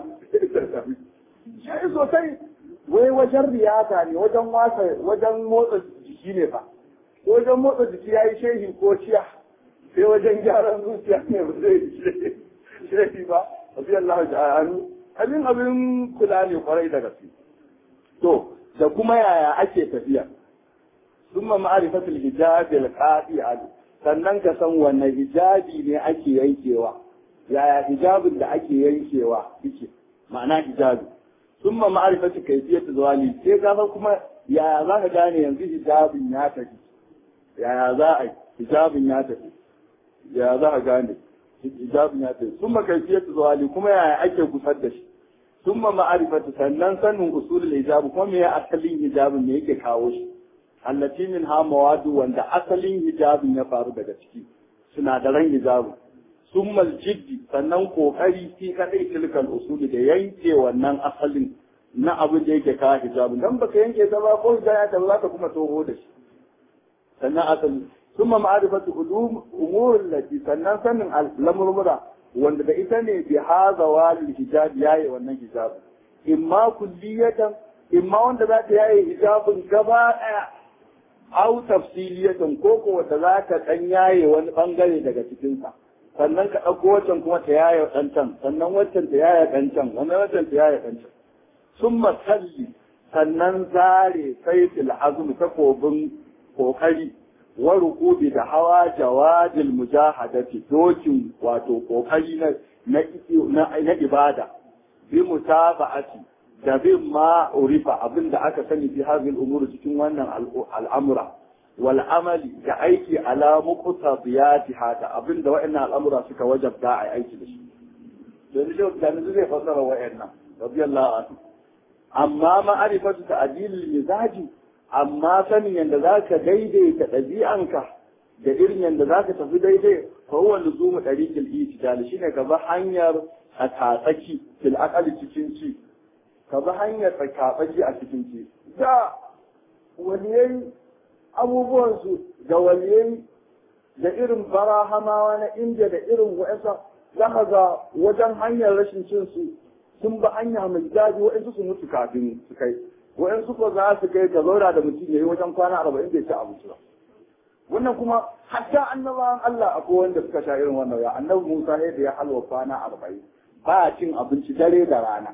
shehi sosai wai wajen riyata ne wajen wasa wajen motsa jiki ne fa wajen motsa jiki ya yi shehi ko ciya sai wajen gyaran zuciya ne ba zai yi shehi ba abi Allah ta'ala abin abin kula ne kwarai da gaske to da kuma yaya ake tafiya ثم معرفة الحجاب القاطع sannan ka san wanne hijabi ne ake yankewa yaya hijabin da ake yankewa yake ma'ana hijabi summa ma'rifatu kayfiyatu zawali sai ka san kuma yaya za ka gane yanzu hijabin ya tafi yaya za a hijabin ya tafi yaya za ka gane hijabin ya tafi summa kayfiyatu zawali kuma yaya ake kusar da shi summa ma'rifatu sannan sanin usulul hijab kuma me asalin hijabin ne yake kawo shi allati min ha mawadu wanda asalin hijabin ya faru daga ciki sinadaran hijabin summal jiddi sannan kokari fi kadai tilkal usuli da yanke wannan asalin na abin da yake kawo hijabin dan baka yanke ta ba ko hijaya ta za ka kuma toho da shi sannan asali summa ma'rifatu ulum umur lati sannan sanin lamurmura wanda da ita ne bi hadha wal hijab yayi wannan hijabin imma kulliyatan imma wanda za ta yaye hijabin gaba daya au tafsiliyatan ko ko wanda za ka dan yaye wani bangare daga cikin sa sannan ka dauko wancan kuma ta yaye dan can sannan wancan ta yaye dan can wannan wancan ta yaye dan can summa salli sannan zare saifil azmi takobin kokari wa rukubi da hawa jawadil mujahadati dokin wato kokari na na na ibada bi mutaba'ati da bin ma urifa abin da aka sani fi hadhihi al cikin wannan al'amura wal amali da aiki ala muqtadiyatiha da abin da wa'annan al'amura suka wajabta a aiki da shi dan shi da ne zai fasara wa'annan radiyallahu anhu amma ma'arifatu ta'dil mizaji amma sanin yanda zaka daidaita ɗabi'anka da irin yanda zaka tafi daidai fa huwa luzumu tariqil itidal shine ka ba hanyar a tatsaki fil aqali cikin ci ka bi hanyar tsakaɓaji a cikin ci. Da waliyai abubuwansu da waliyai da irin barahamawa na Indiya da irin wa'ansa za ka ga wajen hanyar rashin cin su sun bi hanya mai daji wa'ansu su mutu kafin su kai. Wa'ansu ko za su kai ka zauna da mutum ya yi wajen kwana arba'in bai ci abinci ba. Wannan kuma hatta annabawan Allah akwai wanda suka sha irin wannan ya annabi Musa da ya halwa kwana arba'in ba cin abinci dare da rana.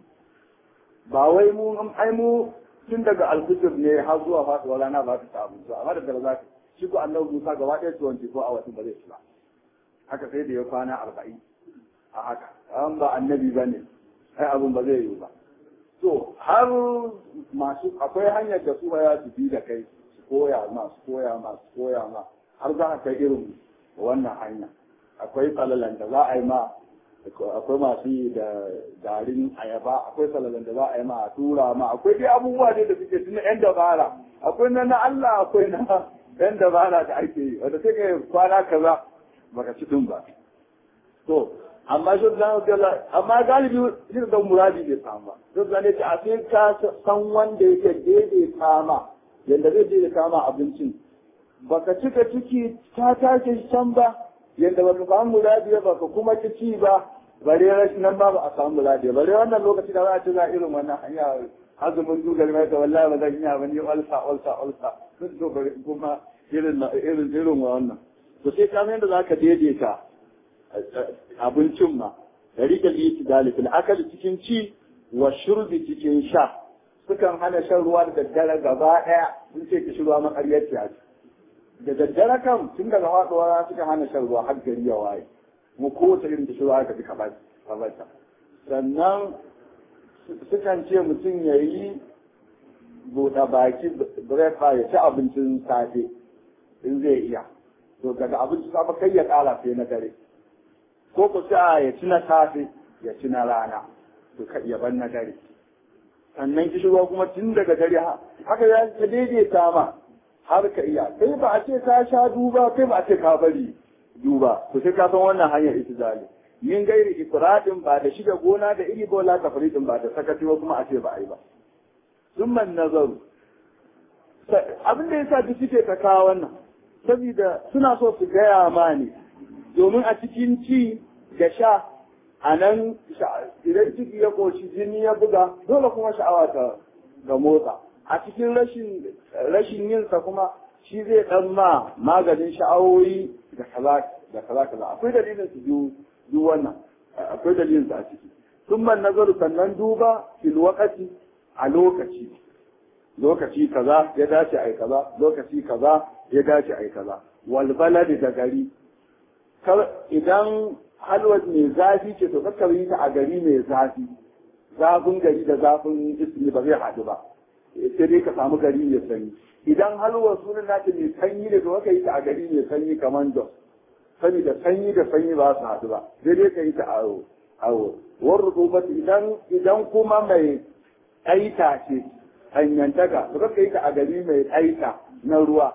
ba wai mu ai mu tun daga alfijir ne har zuwa faduwar rana ba su ta abinci amma da dare za ka shi ko annabi Musa gaba ɗaya tuwon ko a watan ba zai ci ba haka sai da ya kwana arba'in a haka an ba annabi ba ne ai abin ba zai yiwu ba to har masu akwai hanyar da su ba ya su bi da kai su koya ma su koya ma su koya ma har za ka kai irin wannan hanya akwai tsalalan da za a yi ma akwai masu yi da garin ayaba akwai salalan da za a yi ma a tura ma akwai dai abubuwa dai da suke tuna yan dabara akwai na na Allah akwai na yan dabara da ake yi wanda sai ka kwana kaza baka ci din ba to amma shi da Allah amma galibi shi da muradi bai samu ba to da ne a sai ka san wanda yake daidai kama yanda zai daidai kama abincin baka cika ciki ta tashi can ba yadda ba ka samu muradi ba ka kuma ki ci ba bare rashin nan ba ba a samu muradi bare wannan lokaci da za a ci za irin wannan hanya azumin dugar mai da wallahi ba zan iya ba ni olsa olsa olsa duk to bare kuma irin irin irin wannan to sai ka yadda zaka daidaita abincin ma da rike liti dalil akali cikin ci wa shurbi cikin sha sukan hana shan ruwa da daddare gaba daya sun ce ki shi ruwa makaryaci a da daddare kan tun daga faɗuwa suka hana shan ruwa har gari ya waye mu kowace irin da ruwa aka fi kabata sannan sukan ce mutum ya yi buɗe baki breakfast ya ci abincin safe in zai iya to daga abincin safe kai ya ƙara sai na dare ko ku sa ya ci na safe ya ci na rana to ya ban na dare sannan kishirwa kuma tun daga dare haka ya daidaita ma har ka iya kai ba a ce ka sha duba kai ba a ce ka bari duba to sai ka san wannan hanyar itizali min gairi ifradin ba da shiga gona da iri bola tafridin ba da sakati ba kuma a ce ba ai ba summan nazaru abin da yasa duk suke ta kawo wannan saboda suna so su gaya ma ne domin a cikin ci da sha a nan idan ciki ya koshi jini ya buga dole kuma sha'awa ta ga motsa a cikin rashin rashin yin sa kuma shi zai dan ma maganin sha'awoyi da kaza da kaza kaza akwai dalilin su biyu duk wannan akwai dalilin su a ciki sun man nazaru sannan duba fil waqati a lokaci lokaci kaza ya dace ai kaza lokaci kaza ya dace ai kaza wal baladi da gari idan halwar mai zafi ce to kakkar yi ta a gari mai zafi zafin gari da zafin ismi ba zai haɗu ba sai dai ka samu gari mai sanyi idan halwar sunan nata mai sanyi ne to aka yi ta a gari mai sanyi kamar dos sani da sanyi da sanyi ba su haɗu ba sai dai ka yi ta awo awo war rubat idan idan kuma mai aita ce hanyantaka to ka yi ta a gari mai aita na ruwa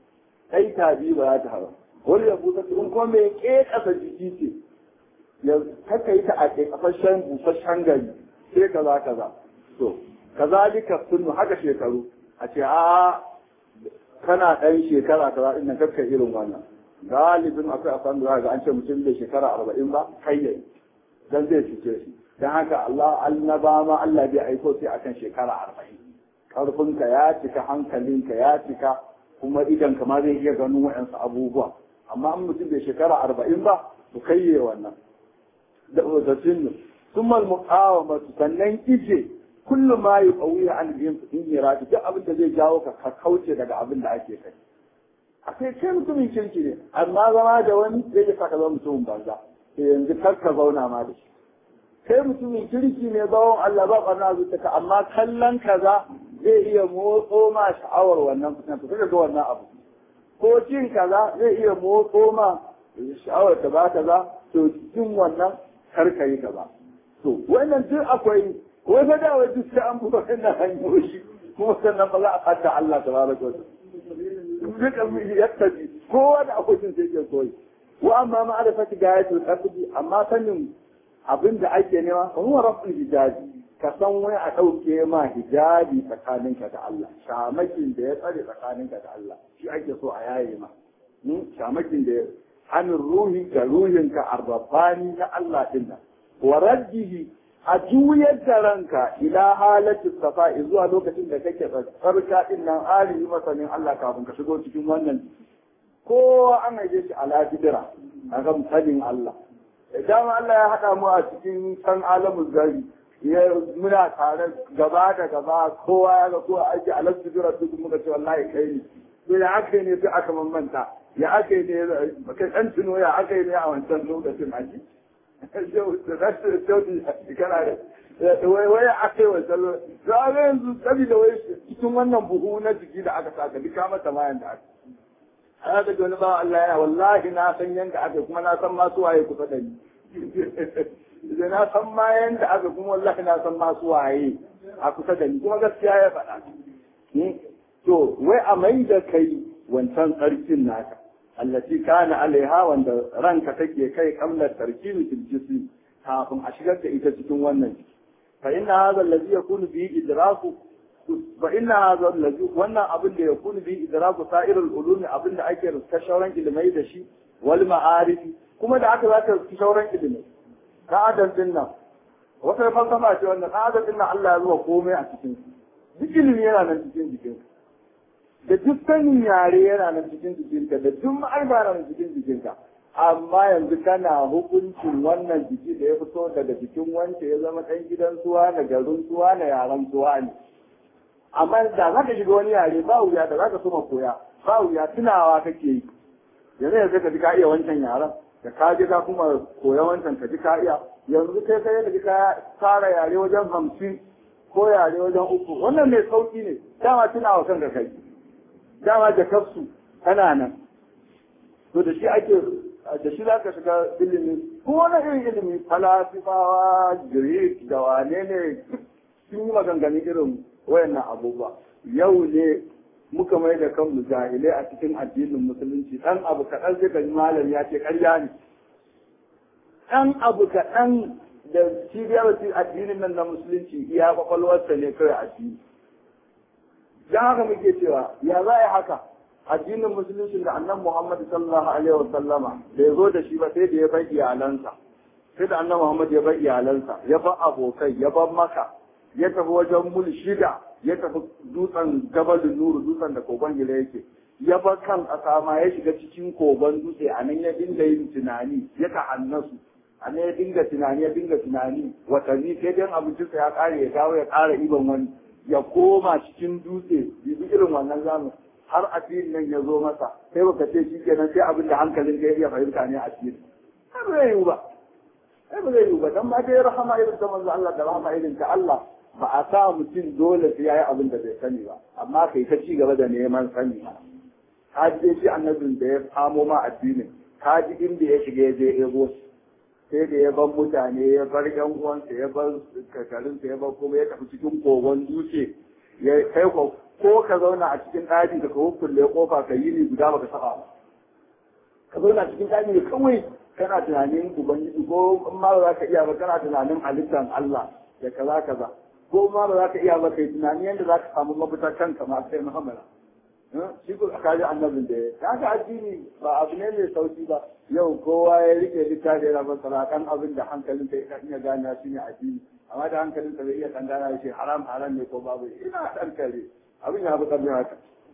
aita biyu ba za ta hawa wani ya busa in kuma mai ƙeƙasa jiki ce ya kaka yi ta a ƙeƙafashen busasshen gari sai kaza kaza to kazalika sunnu haka shekaru a ce a kana ɗan shekara kaza ɗin nan kakka irin wannan galibin akwai a san da ga an ce mutum da shekara arba'in ba kai yayi dan zai cuce shi dan haka Allah annaba ma Allah bai aiko sai akan shekara arba'in karfinka ya cika hankalinka ya cika kuma idan ma zai iya ganin wa'ansu abubuwa amma an mutum bai shekara arba'in ba ku kayye wannan da da sunnu ثم المقاومة sannan ije kullu ma yuqawi an yin irati duk abin da zai jawo ka ka kauce daga abin da ake kai akai kai mutumin kirki ne amma zama da wani zai ya saka zama mutumin banza sai yanzu kar ka zauna ma da shi kai mutumin kirki ne bawon Allah ba barna zuciya amma kallon kaza zai iya motso ma sha'awar wannan fitan to ga wannan abu ko cin kaza zai iya motso ma sha'awar ta ba kaza to cin wannan kar ka yi kaza to wannan duk akwai ko fa da wai duk sai an buga wannan hanyoyi kuma sannan ba za a fata Allah tabaraka wa ta'ala duk yattabi kowa da akwai sai ke koyi wa amma ma'arifati gayatul qasdi amma sanin abin da ake nema fa huwa rabbul hijabi ka san wai a ɗauke ma hijabi tsakaninka da Allah shamakin da ya tsare tsakaninka da Allah shi ake so a yaye ma shamakin da hannun ruhi ga ruhinka arrabani na Allah din nan wa raddihi a juyar da ranka ila halatin safa zuwa lokacin da kake tsarka din nan alihi masanin Allah kafin ka shigo cikin wannan kowa an haife shi ala bidira a kan sanin Allah idan Allah ya haɗa mu a cikin san alamun gari ya muna tare gaba da gaba kowa ya ga kowa ake ala bidira duk muka ce wallahi kai ne to ya aka ne sai aka mamanta ya aka ne kai dan tuno ya aka ne a wancan lokacin aji kana da wai wai aka yi wancan lokacin to a yanzu saboda wai cikin wannan buhu na jiki da aka saka duka mata mayan da aka haka da wani ba Allah ya wallahi na san yanda aka kuma na san masu waye kusa da ni da na san ma yanda aka kuma wallahi na san masu waye a kusa da ni kuma gaskiya ya faɗa to wai a mai da kai wancan tsarkin naka allati kana alaiha wanda ranka take kai kamlar tarkibi fil jismi kafin a shigar da ita cikin wannan jiki fa inna hadha allazi yakunu bi idraku fa inna hadha allazi wannan abin da yakunu bi idraku sa'irul ulumi abin da ake ruska shauran ilimai da shi wal ma'arif kuma da aka zaka ruska shauran ilimai ka'adan din nan wata falsafa ce wannan ka'adan din nan Allah ya zuwa komai a cikin duk ilimi yana nan cikin jikinka da duk sanin yare yana nan cikin jikinka da duk ma'aiba na nan cikin jikinka amma yanzu kana hukuncin wannan jiki da ya fito daga jikin wance ya zama ɗan gidan suwa na garin suwa na yaren suwa ne amma da za ka shiga wani yare ba wuya da za ka soma koya ba wuya tunawa kake yi yanzu yanzu ka ji ka iya wancan yaren da ka ji ka kuma koya wancan ka ji ka iya yanzu kai kai da ka fara yare wajen hamsin ko yare wajen uku wannan mai sauki ne dama tunawa kanka kai dama da kafsu tana nan to da shi ake da shi za ka shiga ilimi ko wani irin ilimi falasifawa greek da wane ne sun yi maganganun irin wayannan abubuwa yau ne muka mai da kanmu jahilai a cikin addinin musulunci dan abu kaɗan sai ka ji malam ya ce ƙarya ne ɗan abu kaɗan da cibiyar addinin nan na musulunci iya kwakwalwarsa ne kawai addini dan haka muke cewa ya za a yi haka addinin musulunci da annan Muhammad sallallahu alaihi wa sallama da ya zo da shi ba sai da ya bar iyalansa sai da annan Muhammad ya bar iyalansa ya bar abokai ya bar maka ya tafi wajen mul shida ya tafi dutsen gabalin nuru dutsen da kogon gida yake ya bar kan ƙasa ma ya shiga cikin kogon dutse a nan ya dinga yin tunani ya ta'annasu a nan ya dinga tunani ya dinga tunani watanni sai dai abincinsa ya ƙare ya dawo ya ƙara iban wani ya koma cikin dutse bibi irin wannan zamu har asirin nan ya zo masa sai baka ce shi kenan sai abin da hankalin ka iya fahimta ne asiri sai ba zai yiwu ba sai ba zai yiwu ba dan ma dai rahama irin ta manzo Allah da rahama irin ta Allah ba a sa mutum dole sai yayi abin da bai sani ba amma kai ta ci gaba da neman sani ka ji shi annabin da ya samo ma addinin ka ji inda ya shiga ya je ego sai da ya bar mutane ya bar yan uwansa ya bar kakarinsa ya bar kuma ya tafi cikin kogon dutse ya kai ko ko ka zauna a cikin ɗaki da ka hukulle kofa ka yi ni guda baka saba ba ka zauna cikin ɗaki da kawai kana tunanin ubangiji ko in ma ba za ka iya ba kana tunanin halittar Allah da kaza kaza ko ma ba za ka iya ba kai tunanin yadda za ka samu mafita kanka ma sai muhammala shi ko ka ji annabin da ya kaga addini ba abu ne mai sauki ba yau kowa ya rike littafi yana masara kan abin da hankalin ka ya iya gane shi ne addini amma da hankalin ka bai iya tangana shi haram haram ne ko babu ina dan kare abin ya fi karfin haka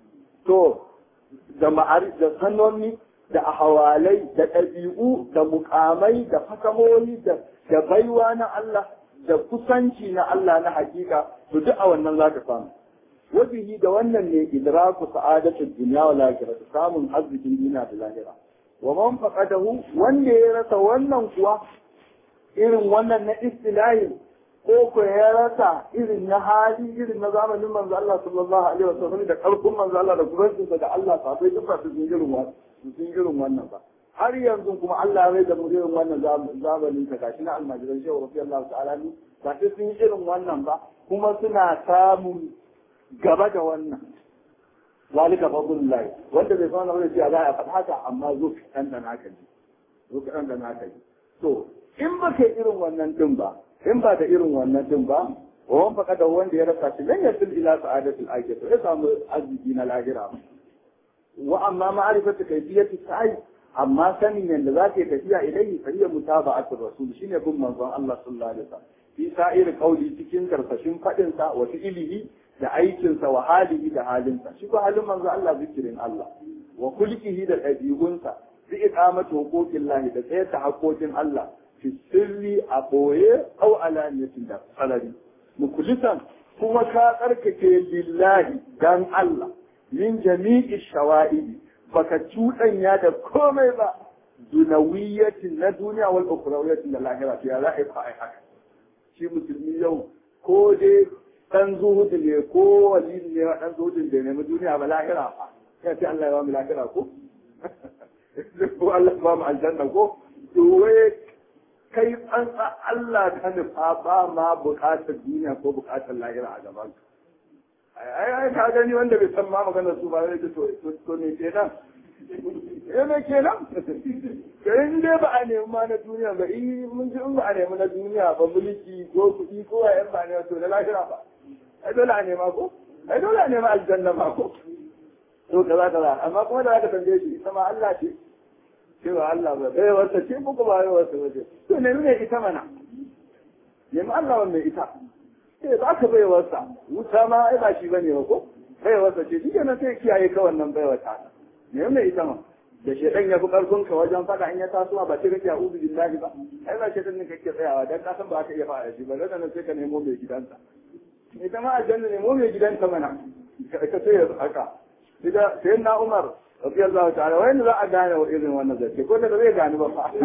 to da ma'ari da sanonni da ahawalai da ɗabi'u da mukamai da fasahohi da da baiwa na Allah da kusanci na Allah na hakika to duk a wannan zaka samu wabihi da wannan ne idraku sa'adatul dunya wal akhirah samun arzikin duniya da lahira wa man faqadahu wanda ya rasa wannan kuwa irin wannan na istilahi ko ko ya rasa irin na hali irin na zamanin manzo Allah sallallahu alaihi wasallam da karfin manzo Allah da kubancinsa da Allah sabai duk ba su irin wannan sun irin wannan ba har yanzu kuma Allah ya da mu irin wannan zamanin ta gashi na almajiran shehu radiyallahu ta'ala ni ba sai sun yi irin wannan ba kuma suna samun gaba da wannan zalika fadlullahi wanda bai san wani cewa za a faɗa haka amma zo ka dan da naka ne zo ka dan da naka ne to in ba kai irin wannan din ba in ba da irin wannan din ba wa wan faka da wanda ya rasa shi lan yasil ila sa'adatul akhirah ya samu arziki na lahira wa amma ma'rifatu kayfiyati sa'i amma sanin yanda za ka yi tafiya ilaihi fa hiya mutaba'atul rasul shine bin manzon Allah sallallahu alaihi wasallam fi sa'ir qawli cikin karkashin fadin sa wa fi'lihi da aikinsa wa halihi da halinsa shi ko halin manzo Allah zikirin Allah wa kulkihi da ɗabi'unsa bi iqamati huquqillahi da tsayar da haƙoƙin Allah fi sirri a boye aw alaniyatin da salari mukulisan kuma ka tsarkake lillahi dan Allah min jami'i shawa'idi baka cuɗanya da komai ba dunawiyatin na duniya wal ukhrawiyatin da lahira ya za'i fa ai haka shi musulmi yau ko dai dan zuhudu ne ko wali ne dan zuhudin da nemi duniya ba lahira fa sai sai Allah ya wa mu lahira ko ko Allah ba mu aljanna ko to wai kai an Allah ka nufa ba ma bukatar duniya ko bukatar lahira a gaban ka ai ai ka gani wanda bai san ma magana su ba zai to to ne kenan eh me kenan kai in dai ba a nemi ma na duniya ba in mun ji in ba a nemi na duniya ba mulki ko kuɗi ko wayan ba ne to na lahira ba ai dole a nema ko ai dole a nema aljanna ma ko to kaza kaza amma kuma da aka tambaye shi ita ma Allah ce cewa Allah ba bai wasa ce muku ba bai wasa ba ce to nemi ne ita mana nemi Allah wannan ita eh ba ka bai wasa wuta ma ai ba shi bane ba ko bai wasa ce shi kenan sai kiyaye ka wannan bai wata nemi ne ita ma da shedan ya fi karfin ka wajen faɗa in ya tasowa ba sai kake a'udhu billahi ba ai ba shedan ne kake tsayawa dan ka san ba ka iya faɗa shi ba daga nan sai ka nemo mai gidansa ita ma aljanna nemo mai gidansa mana ka sai ya haka Ida sai na Umar radiyallahu ta'ala wai za a gane wa irin wannan zance ko da zai gane ba fa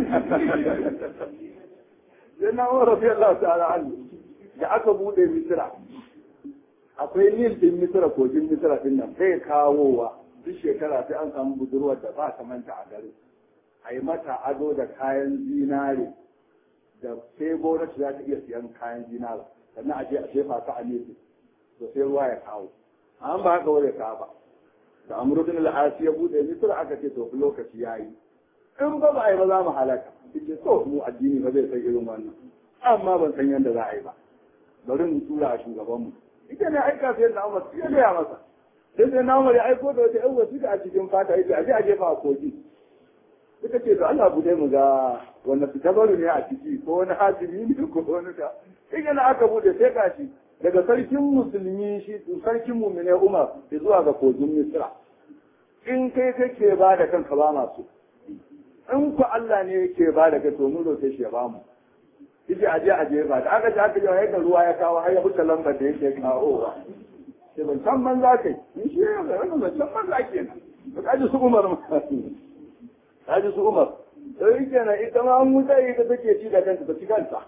sai na Umar radiyallahu ta'ala anhu da aka bude Misra akwai Nil din Misra kogin Misra din nan sai kawowa duk shekara sai an samu budurwar da ba ta manta a garin a yi mata ado da kayan zinare da sai gwamnati za ta iya siyan kayan zinare sannan a je a jefa ta a nesa to sai ruwa ya kawo an ba haka wani ka ba da amrudin al'asi ya bude misra aka ce to lokaci ya yi in ba ba a yi ba za mu halaka ce to mu addini ba zai san irin wannan amma ban san yadda za a yi ba bari mu tura a shugabanmu ita ne aika sai na umar ya gaya masa sai sai na umar ya aiko da wata yan wasu a cikin fata yake a je a jefa a kogi suka ce to Allah bude mu ga wanda su tabaru ne a ciki ko wani hatimi ne ko wani ka in na aka bude sai kashi daga sarkin musulmi shi sarkin mumine Umar da zuwa ga kogin Misra in kai kake ba da kanka ba masu in ku Allah ne yake ba da kai to mun roke shi ya ba mu yace aje aje ba da aka ji aka ji yadda ruwa ya kawo har ya huta lambar da yake kawowa sai ban san man za kai in shi ya ga wannan ban san man za kenan to kaji su Umar ma kaji su Umar sai kenan ita ma an wuta ita take ci da kanta ta ci kanta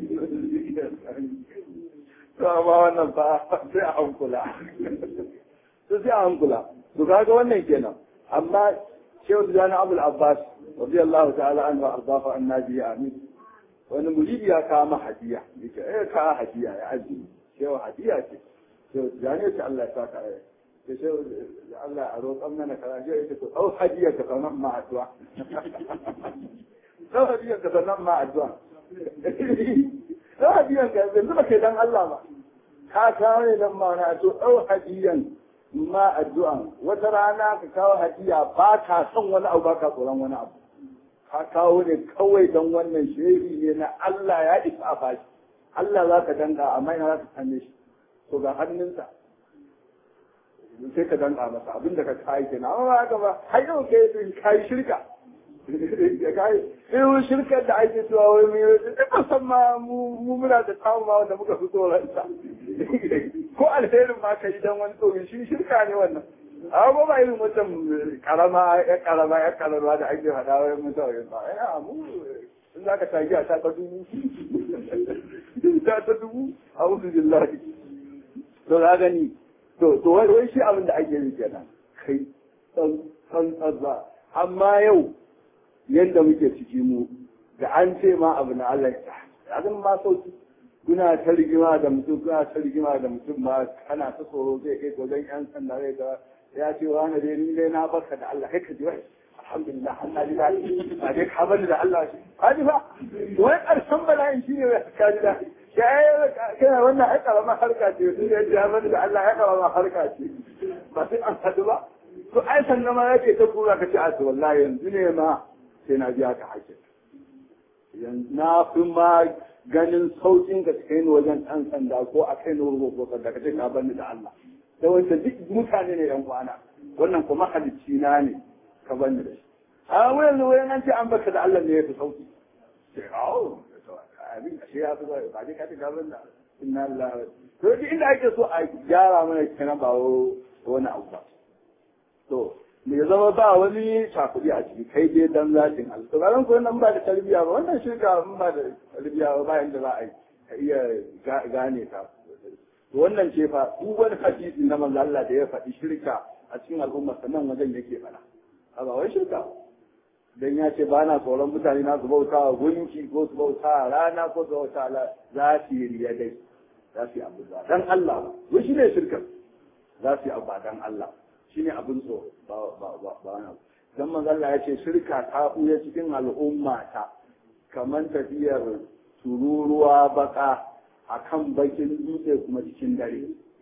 to amma wannan fa sai a hankula to sai a hankula to kaga wannan kenan amma shehu tijani abul abbas radiyallahu ta'ala anhu ardafa annabi amin wani muridi ya kawo ma hadiya yake eh ka hadiya ya aji shehu hadiya ce shehu tijani ce Allah ya saka ya ce shehu Allah a roƙan mana kaza shehu yake to au hadiya ka sanan ma addu'a au hadiya ka sanan ma addu'a ɗau hadiyan ka yanzu ba kai dan Allah ba ka kawo ne dan ma na to ɗau hadiyan ma addu'an wata rana ka kawo hadiya ba ka son wani abu ba ka tsoron wani abu ka kawo ne kawai don wannan shehi ne na Allah ya isa a bashi Allah za ka danka amma ina za ka same shi to ga hannunsa sai ka danka masa abinda ka kayi kenan amma ba haka ba har yau kai kai shirka irin shirkar da ake cewa wai mu yi san ma mu muna da samu ma wanda muka fi tsoron sa ko alherin ma ka yi dan wani tsoron shi shirka ne wannan amma ba irin wancan karama ya karama ya karama da ake faɗa wai mun tsoron ba ya mu in za ka tagi a ta ta dubu ta ta dubu a wuzu billahi to za gani to to wai shi abin da ake yi kenan kai san san tsazza amma yau yadda muke ciki mu da an ce ma abu na Allah ya zama ma sauki kuna ta rigima da mutum kuna ta rigima da mutum ma kana ta tsoro zai kai wajen yan sanda zai ga ya ce wa na dai ni dai na barka da Allah kai ka ji wai alhamdulillah Allah ji daɗi ba dai ka bani da Allah shi ka ji fa wai ƙarshen bala'in shi ne ka ji daɗi kana wannan ai karama harka ce sun ya ji bani da Allah ya karama harka ce ba sai an haɗu ba to ai sannan ma ya ce ta kura ka ce a wallahi yanzu ne ma sai na biya ka haƙƙin yanzu na fi ma ganin saukin ka kai ni wajen ɗan sanda ko a kai ni wurin ko sanda ka ce ka bani da Allah da wancan duk mutane ne yan kwana wannan kuma halicci na ne ka bani da shi a wayan wayan an ce an baka da Allah ne ya fi sauki sai awo abin ashe ya fi zai ba dai ka ce ka bani da inna Allah to duk inda ake so a gyara mana kenan ba wani abu ba to me zama ba wani shafuri a ciki kai dai dan zatin Allah to ran ko nan ba da tarbiya ba wannan shirka mun ba da tarbiya ba bayan da za a yi ka iya gane ta to wannan ce fa duk wani hadisi na manzo Allah da ya faɗi shirka a cikin al'umma sannan wajen yake fara a ba wai shirka dan ya ce ba na tsoron mutane na su bauta wa gunki ko su bauta wa rana ko su bauta wa za su yi riya dai za su yi abu ba dan Allah ba shi ne shirka za su yi abu ba dan Allah shi ne abin so ba ba ba ba na dan manzo Allah ya ce shirka ta buya cikin al'umma ta kamar tafiyar tururuwa baka akan bakin dutse kuma cikin dare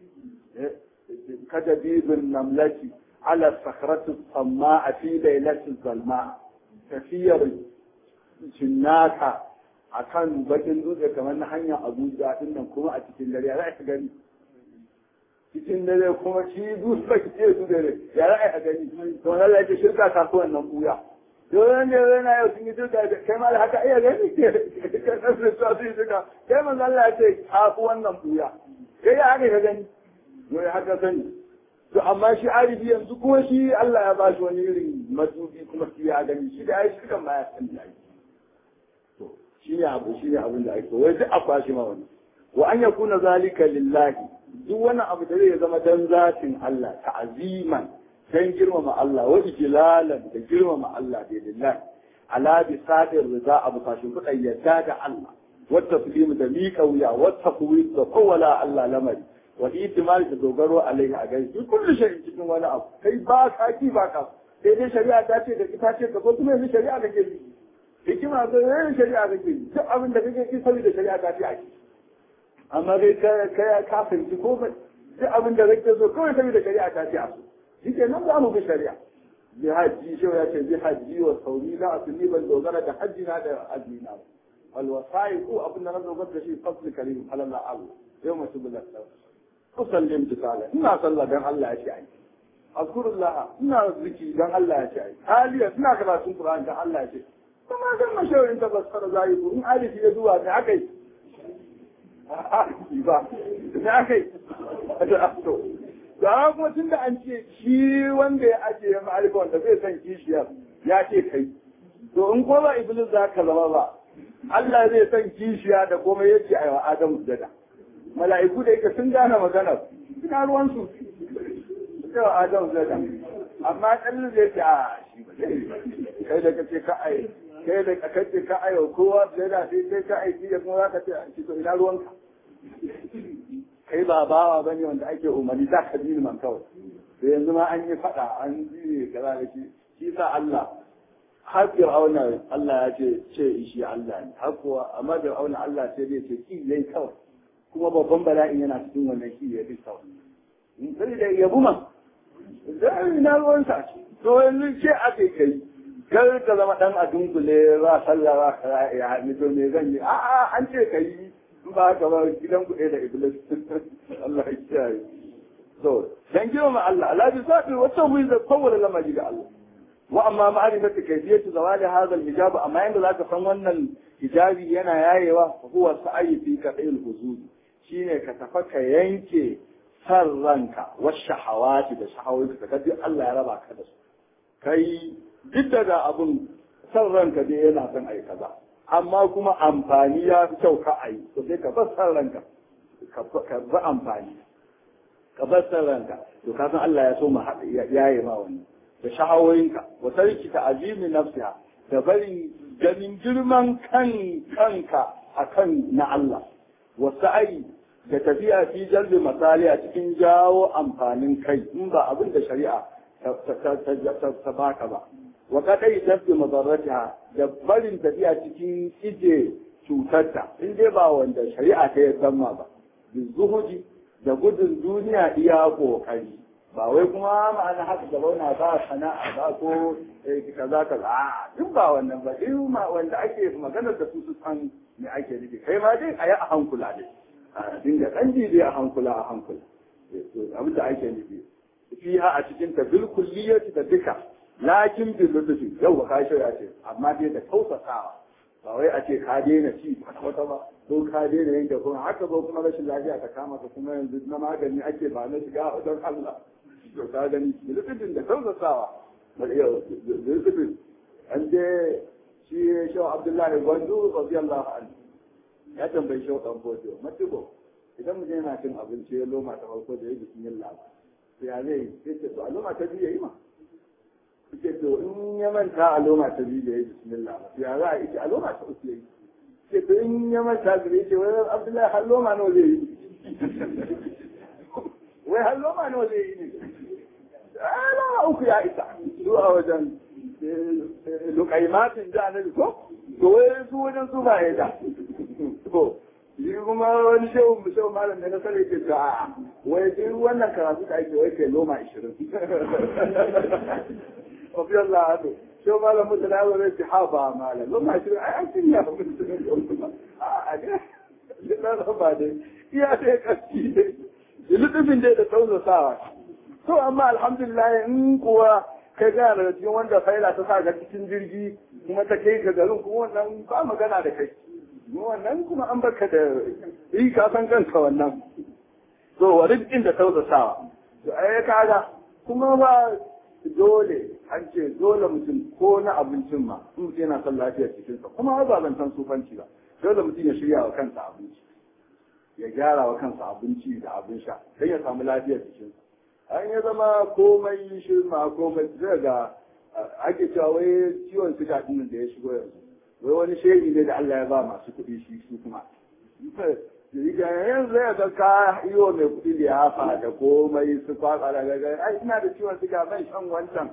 kada bibin namlati ala sakratu amma a fi lailatul zalma tafiyar cinnaka a kan bakin dutse kamar na hanyar abuja din nan kuma a cikin dare ya za gani cikin dare kuma shi dutse ke su dare ya za a gani to na da yake shirka kasuwan nan buya Dole ne yana yau sun yi shirka kai ma da haka iya gani ke kan nasu su su yi shirka kai man Allah ya ce kasuwan nan buya kai ya haka ka gani wai haka sani to amma shi arifi yanzu kuma shi Allah ya ba shi wani irin matsubi kuma shi ya gani shi da ya shi kan ma ya san da ake to shi ne abu shi ne abin da ake wai duk a kwashi ma wani wa an yakuna zalika lillahi duk wani abu da zai zama dan zatin Allah ta'aziman dan girmama Allah wa ijlalan da girmama Allah da lillahi ala bi sadir rida abu kashin kudan yadda da Allah wa taslim da miƙa wuya wa tafwid da kowala Allah lamari wa itimali da dogaro alaihi a gari duk kullu shay'in cikin wani abu kai ba ka ki ba ka sai dai shari'a ta ce da ita ce ka ko kuma yanzu shari'a kake bi hikima ga yayin shari'a kake bi duk abin da kake ki saboda shari'a ta ce ake amma dai ka ka ka fahimci ko ba duk abin da kake so kawai saboda shari'a ta ce a so shike nan za mu bi shari'a bi haji shi ya ce bi haji wa sauri la asli ban dogara da haji na da azmi na wal wasai ko abin da na dogara da shi fasli karim alalla abu yau mutu billah usallim tisala ina sallah dan Allah ya ce ai azkurullah ina ziki dan Allah ya ce ai aliya ina karatun qur'an dan Allah ya ce kuma dan mashawarin ta basara zai ko in alifi ya zuwa ne akai ba ne akai to da kuma tun da an ce shi wanda ya ajiye ma'arifa wanda zai san kishiyar ya ce kai to in ko ba iblis za ka zama ba Allah zai san kishiya da komai yake a wa Adamu da mala'iku da yake sun gane maganar suna ruwansu cewa adam zada amma ɗan zai ce a shi ba kai da kace ka ai kai da kace ka ai kowa zada sai sai ka ai shi da kuma zaka ce a shi to ina ruwanka kai ba bawa bane wanda ake umarni za ka bi man kawai to yanzu ma an yi fada an ji kaza da shi shi sa Allah har Fir'auna Allah ya ce ce shi Allah ne har kuwa amma Fir'auna Allah sai zai ce ki yayi kawai kuma babban bala'in yana cikin wannan shi ya fi sau. Sai da yabu ma, zai na ruwan sa to yanzu ce aka kai, kar ka zama ɗan a dunkule ba sallah ba ka ya haɗu to me zan yi, a'a an ce ka yi ba ka ba gidan kuɗe da Iblis, Allah ya kiyaye. To, dan girma Allah, Allah bi sabi wata wuri da kowane lamari ga Allah. Wa amma ma'arifatu kayfiyatu zawali hadha al-hijab amma yanda zaka san wannan hijabi yana yayewa huwa sa'yi fi qadil huzud shine ka tafa ka yanke san ranka wasu shahawati da shahawoyi ka duk Allah ya raba ka da su kai duk daga abun san ranka dai yana son ai kaza amma kuma amfani ya fi kyau ka ai to sai ka bar san ranka ka bar amfani ka bar san ranka to ka san Allah ya so mu yaye ma wannan da shahawoyinka wa tarki ta azimi nafsiha da barin ganin girman kan kanka akan na Allah wasu ai da tafiya fi jalbi misali a cikin jawo amfanin kai in ba abin da shari'a ta baka ba wa kadai tabbi madarratiha da barin tafiya cikin ije cutarta in dai ba wanda shari'a ta yadda ma ba zuhudi da gudun duniya iya kokari ba wai kuma ma'ana haka da bauna ba sana'a ba ko kaza kaza a duk ba wannan ba duk wanda ake magana da su su san me ake nufi kai ma dai a yi a hankula dai a dinga ɗan dai a hankula a hankula abin da ake nufi fiha a cikin ta bil kulliyati da duka lakin bil lutfi yau ba ka shirya ce amma dai da tausasawa ba wai a ce ka daina ci kwata ba ko ka daina yanke kuma haka zo kuma rashin lafiya ta kama ka kuma yanzu na magani ake ba na shiga don Allah to ka gani bil lutfin da tausasawa ba yau bil lutfin an je shi shaw Abdullahi Gwandu radiyallahu anhu ya tambayi shaw dan bodo matubo idan mutum yana cin abinci ya loma ta farko da ya bismillah ba to ya zai sai ce to a loma ta biyu yayi ma suke to in ya manta a loma ta biyu da ya bismillah ya za a yi a loma ta uku ya yi ce to in ya manta da ya ce wai abdullahi har loma nawa zai yi wai har loma nawa zai yi ne loma uku ya isa zuwa wajen lukaimatin da annabi ko to wai su wajen su ba ya da to shi kuma wani shehu mu shehu malam da na sani ke ta a wai duk wannan karatu da ake wai kai loma 20 Wafi Allah hado, shehu malam mutu na yawon rai ha ba malam, loma 20 ai an cin ya mutu a a ne, na raba dai, iya dai kaski dai, lutufin dai da tausasawa. To amma alhamdulillah in kuwa kai gana daga cikin wanda faila ta sa ga cikin jirgi kuma ta kai ka garin kuma wannan ba magana da kai. wannan kuma an baka da yi ka san kanka wannan to wa rizqin da tausasawa to ai kaga kuma ba dole an ce dole mutum ko na abincin ma in mutum yana son lafiyar cikinsa kuma ba zan san sufanci ba dole mutum ya shirya wa kansa abinci ya gyara wa kansa abinci da abin sha don ya samu lafiyar cikinsa an ya zama komai shirma komai zai ga ake cewa wai ciwon suga din da ya shigo yanzu wai wani shehi ne da Allah ya ba masu kuɗi shi su kuma yanzu ya ga ka yi wa mai kuɗi da ya fa da komai su kwatsa da gaga ai ina da ciwon suga ban shan wancan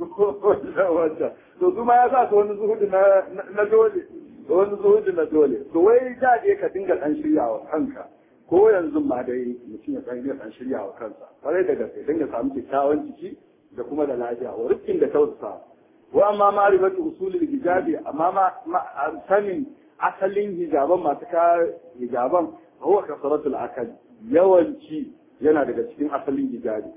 wancan to kuma ya sa su wani zuhudu na dole wani zuhudu na dole to wai da dai ka dinga ɗan shirya wa kanka ko yanzu ma dai mutum ya san ɗan shirya wa kansa kwarai da gaske don ya samu kyakkyawan jiki da kuma da lafiya wa rikin da tausasa wa amma ma'rifatu usulul hijabi amma ma sanin asalin hijaban masu ka hijaban huwa kasratul akal yawanci yana daga cikin asalin hijabi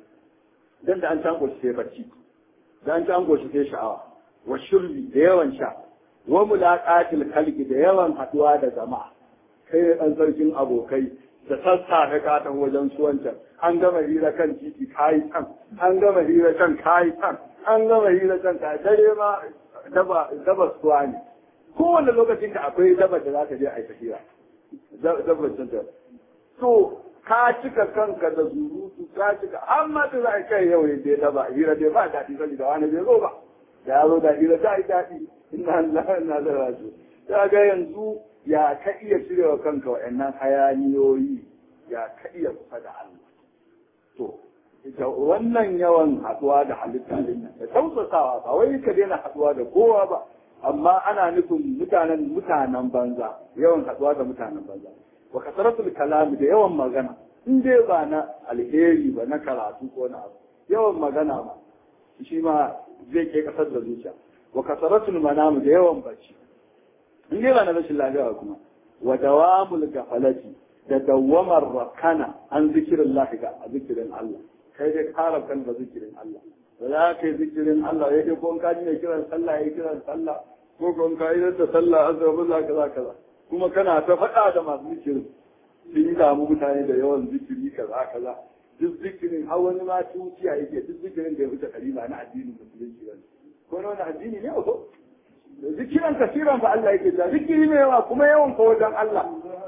dan da an tango shi sai bacci da an tango shi sai sha'awa wa shurbi da yawan sha wa mulaqatil khalqi da yawan haduwa da jama'a kai dan sarkin abokai da sassa da katon wajen su wancan an gama hira kan titi kayi can an gama hira can kayi can an gama hira can ka dare ma daba daba suwa ne kowane lokacin da akwai daba da za ka je a yi hira daba can ta to ka cika kanka da zurutu ka cika amma da za a kai yau ne dai daba hira dai ba daɗi saboda wani bai zo ba da ya zo da hira ta yi daɗi ina Allah na da rasu ta ga yanzu ya ka iya cirewa kanka wa'annan hayaniyoyi ya ka iya kusa da Allah to ita wannan yawan haɗuwa da halitta din da tausasawa ba wai ka daina haɗuwa da kowa ba amma ana nufin mutanen mutanen banza yawan haɗuwa da mutanen banza wa kasaratul kalami da yawan magana in dai ba na alheri ba na karatu ko na abu yawan magana ba shi ma zai ke kasar da zuciya wa kasaratul manamu da yawan bacci in dai ba na rashin lafiya kuma wa dawamul gafalati da dawamar rakana an zikirin lahi ga a zikirin Allah kai dai kara kan da zikirin Allah da za ka yi zikirin Allah ya dai ko ka ji ne kiran sallah ya kiran sallah ko ko ka yi da sallah azza wa kaza kaza kuma kana ta faɗa da masu zikirin sun yi damu mutane da yawan zikiri kaza kaza duk zikirin har wani ma tuciya yake duk zikirin da ya wuce kalima na addinin musulunci ba ko na wani addini ne ko zikiran kasiran fa Allah yake ta zikiri ne yawa kuma yawan fa wajen Allah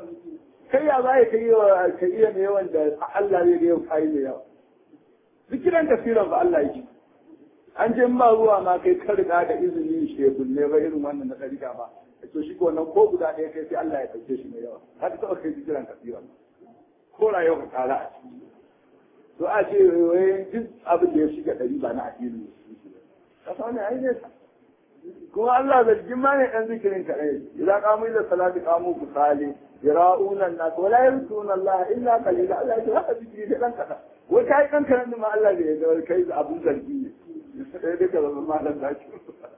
kai ya za ka yi ka iya mai yawan da Allah zai yau kai mai yawa zikiran kasiran fa Allah yake an je ba ruwa ma kai ka riga da izini shebul ne ba irin wannan na dariƙa ba to shi ko wannan ko guda ɗaya kai sai Allah ya ɗauke shi mai yawa har ta kai zikiran kasiran ko rayuwa ka kara a ciki to a ce wai duk abin da ya shiga ɗari ba na addini ne kasa wani ai ne kuma Allah zargin ma ne ɗan zikirin kaɗai idan kamu ila salati kamu kusali yara'una nas wala yarsuna Allah illa qalila Allah ya ce haka zikiri da ɗan kaɗan wai kai ɗan kaɗan ma Allah bai ga kai abun zargi ne sai duka zama malam da shi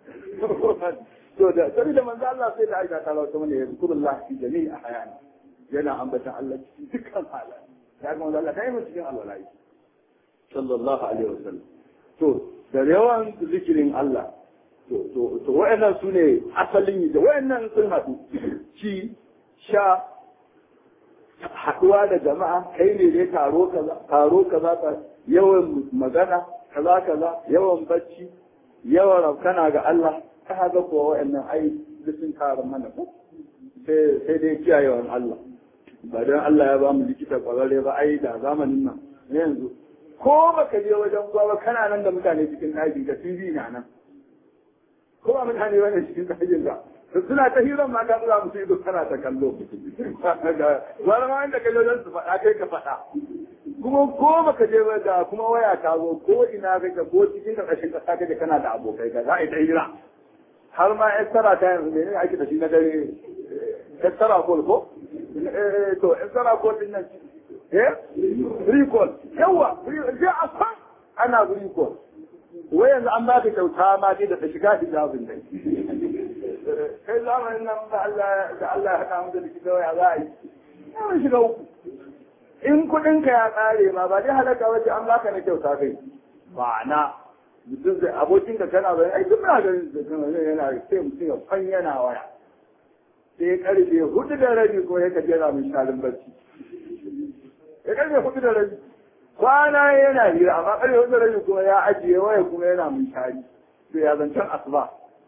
to da sai da manzo Allah sai da aika ta lawa mana ya zikrullah fi jami'i ahyani yana ambata Allah cikin dukkan halaye ya ga manzo Allah kai mu cikin alwala'i sallallahu alaihi wasallam to da yawan zikirin Allah to wa'annan su ne asalin yi da wa'annan sun haɗu ci sha haɗuwa da jama'a kai ne dai taro kaza taro kaza yawan magana kaza kaza yawan bacci yawan raukana ga Allah ta haka kuwa wa'annan ai duk sun kara mana ko sai dai kiyayewan Allah ba don Allah ya ba mu likita kwararre ba ai da zamanin nan yanzu ko baka je wajen gwa ba kana nan da mutane cikin ɗaki ka TV na nan ko ba mutane wani cikin kajin ka suna ta hiran ma ka tsura musu ido kana ta kallo wani ma inda ka je don su faɗa kai ka faɗa kuma ko baka je ba da kuma waya ta zo ko ina kake ko cikin ƙarƙashin ƙasa kake kana da abokai ka za a yi ta hira har ma extra ta yanzu ne ake da shi na dare extra call ko to extra call din nan eh recall yawa je a san ana recall wai yanzu an ba ka kyauta ma dai da ta shiga hijabin dai kai zamanin nan da Allah da Allah ya haɗa mu da likita waya za a yi mun shiga uku in kuɗinka ya ƙare ma ba dai halaka wace an baka na kyauta kai ma'ana mutum zai abokin ka kana bayan ai duk muna ganin da kana yana sai mutum ya fan yana waya sai karfe hudu da rabi ko ya kaje na min shalin barci ya karfe hudu da rabi kwana yana hira amma karfe hudu da rabi kuma ya ajiye waya kuma yana min shari to ya zancen asuba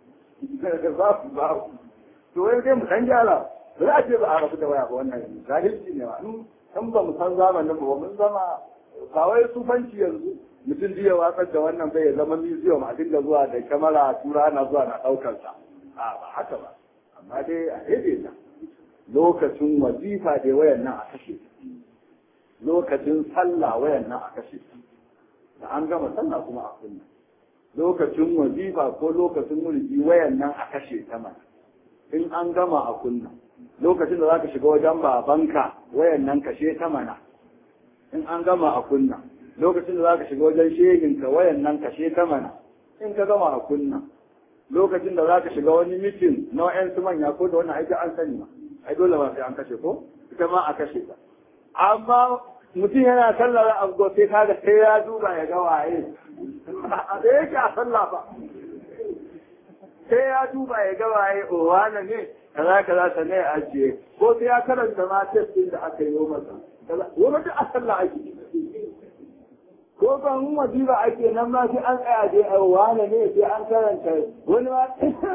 za su ba to wai sai mu dan gyara ba za a ce ba a rabu da waya ba wannan jahilci ne ma in ba mu san zamanin ba mun zama ba wai sufanci yanzu mutum jiya watsar da wannan bai zama museum a dinga zuwa da kamara tura na zuwa na daukar sa a ba haka ba amma dai a daidaita lokacin wazifa dai wayan nan a kashe lokacin sallah wayan nan a kashe da an gama sallah kuma a kunna lokacin wazifa ko lokacin mulki wayan nan a kashe ta mana in an gama a kunna lokacin da zaka shiga wajen babanka wayan nan kashe ta mana in an gama a kunna lokacin da zaka shiga wajen shehinka wayan nan kashe ta mana in ka gama a kunna lokacin da zaka shiga wani mitin na wayan su manya ko da wannan aiki an sani ma ai dole ba sai an kashe ko ita ma a kashe ta amma mutum yana sallar abu sai kaga sai ya duba ya ga waye a da yake a sallah ba sai ya duba ya ga waye o wane ne kaza kaza ta ne ajiye ko sai ya karanta ma test din da aka yi masa wani duk a sallah ake ko ban wajiba ake nan ma sai an tsaya je a wane ne sai an karanta wani ma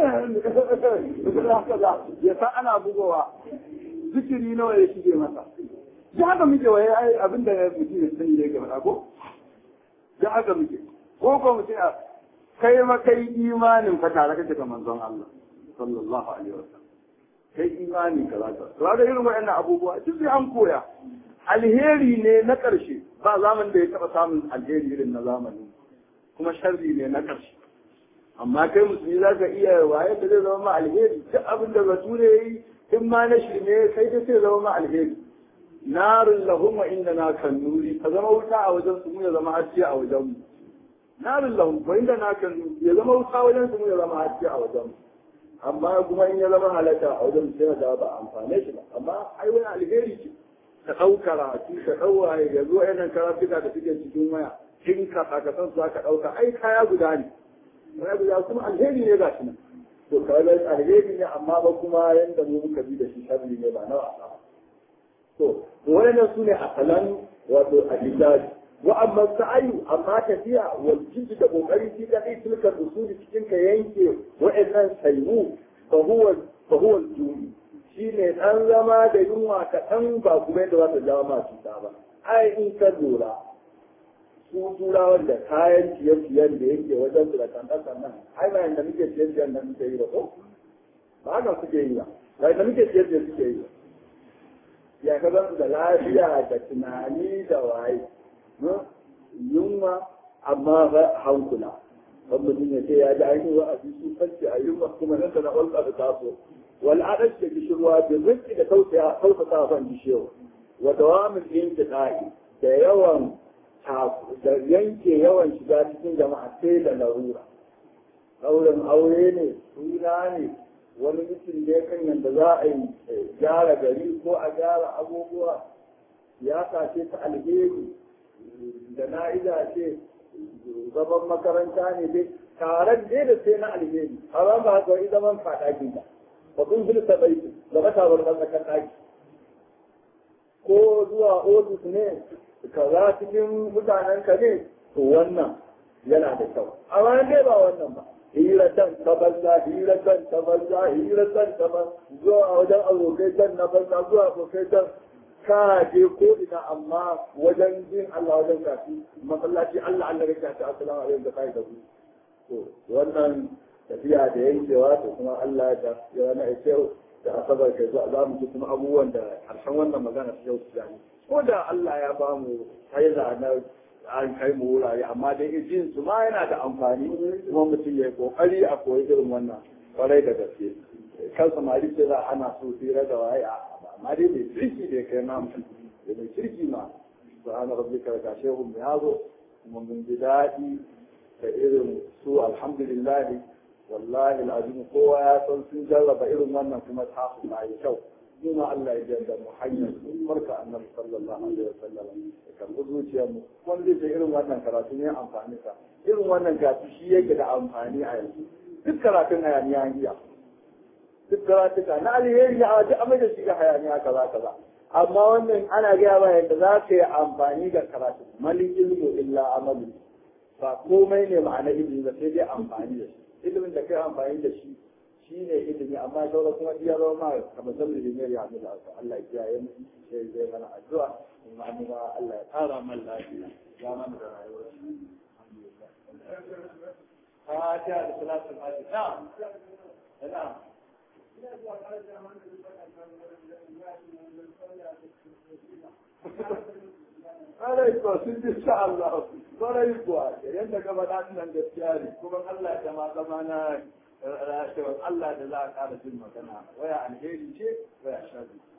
kaza ya san ana bugowa zikiri nawa ya shige masa da haka muke waye ai abin da mutum ya sani ne game da ko da haka muke ko ko mutum a kai ma kai imanin fa tare kake da manzon Allah sallallahu alaihi wasallam kai imani kaza kaza to ga irin waɗannan abubuwa duk sai an koya alheri ne na ƙarshe ba zaman da ya taɓa samun alheri irin na zamani kuma sharri ne na ƙarshe amma kai musulmi za ka iya waye da zai zama ma alheri duk abin da bature ya yi in ma na shirme sai dai sai zama ma alheri narin lahum wa inda na kan nuri ka zama wuta a wajen su mu ya zama haske a wajen mu narin lahum wa inda na kan nuri ya zama wuta wajen su mu ya zama haske a wajen mu amma kuma in ya zama halaka a wajen sai da ba amfane shi ba amma ai wani alheri ce ka ɗau karatu ka ɗau waye ya zo yanan karatuka da suke cikin waya kin ka ka san su aka ɗauka ai kaya guda ne kaya guda kuma alheri ne ga shi nan to kawai alheri ne amma ba kuma yanda mu muka bi da shi sharri ne ba na wasa ba to wannan su ne asalan wato alijaji wa amma sa'ayu amma tafiya wal jiddi da kokari shi da kai tilkar usuli cikin ka yanke wa'annan sayu fa huwa fa huwa al-jumi shine dan zama da yunwa kaɗan ba kuma yadda za ta jawo ma cuta ba ai in ka lura su turawan da kayan ciye-ciyen da yake wajen su da kankan nan ai ba yanda muke ciye-ciyen da muke yi ba ko ba haka suke yi ba ba yanda muke ciye-ciyen suke yi ba ya ka zan da lafiya da tunani da waye yunwa amma hankula wani mutum ya ce ya ji ainihin wa a fi su kanci a yunwa kuma nan da na ƙwalƙa da taso wal adash da gishirwa da rinki da tausasa kan gishewa wa dawamin intiqai da yawan da yanke yawan shiga cikin jama'a sai da larura ɗaurin aure ne suna ne wani mutum da ya kan yadda za a yi gyara gari ko a gyara abubuwa siyasa ce ta alheri da na'iza ce zaman makaranta ne dai taron dai da sai na alheri a ba ba haka wani zaman faɗaki ba ba kun filta bai da matawar ɗan tsakar ɗaki ko zuwa ofis ne kaza cikin mutanen ka ne to wannan yana da kyau amma dai ba wannan ba hiratan ta banza hiratan ta banza hiratan ta banza zuwa wajen abokai can na banza zuwa abokai can ka je ko ina amma wajen jin Allah wajen kafi masallaci Allah Allah ya kafi assalamu alaikum da kai da ku to wannan tafiya da yankewa to kuma Allah da ya na kyau da asabar kai za mu ji kuma abubuwan da harshen wannan magana ta yau su ko da Allah ya ba mu haiza na an kai mu wurare amma dai jin su ma yana da amfani kuma mutum ya yi kokari a koyi irin wannan kwarai da gaske kan samari ce za ana so tsira da waye a amma dai mai kirki da kai na mutum da mai kirki ma subhana rabbika ka shehu mai hazo kuma mun ji daɗi da irin su alhamdulillah wallahi al'azim kowa ya san sun jarraba irin wannan kuma ta su na yi kyau kuma Allah ya jarda mu hanyar barka annabi sallallahu alaihi wasallam da kan zuciyar mu wanda zai irin wannan karatu ne amfani sa irin wannan gasu shi yake da amfani a yanzu duk karatun hayaniya an iya duk karatuka na alheri a duk amai da shi ga hayaniya kaza kaza amma wannan ana gaya ba yadda za ka yi amfani da karatu malin ilmu illa amalu ba komai ne ma'ana ilimi ba sai dai amfani da shi ilimin da kai amfani da shi shi ne ilimi amma sauran kuma iya zama ma kamar zan ilimi ya hannu da Allah ya kiyaye mu sai zai mana addu'a kuma an ma Allah ya tsara man lafiya ya mana da rayuwar Fatiha da salatul Fatiha na'am na'am Ƙwarai kuwa sun ji sha Allah, ƙwarai kuwa, yadda ka faɗa nan gaskiya ne, kuma Allah ya ma zama na Allah da za a ƙara jin magana, waya alheri ce, waya sharri.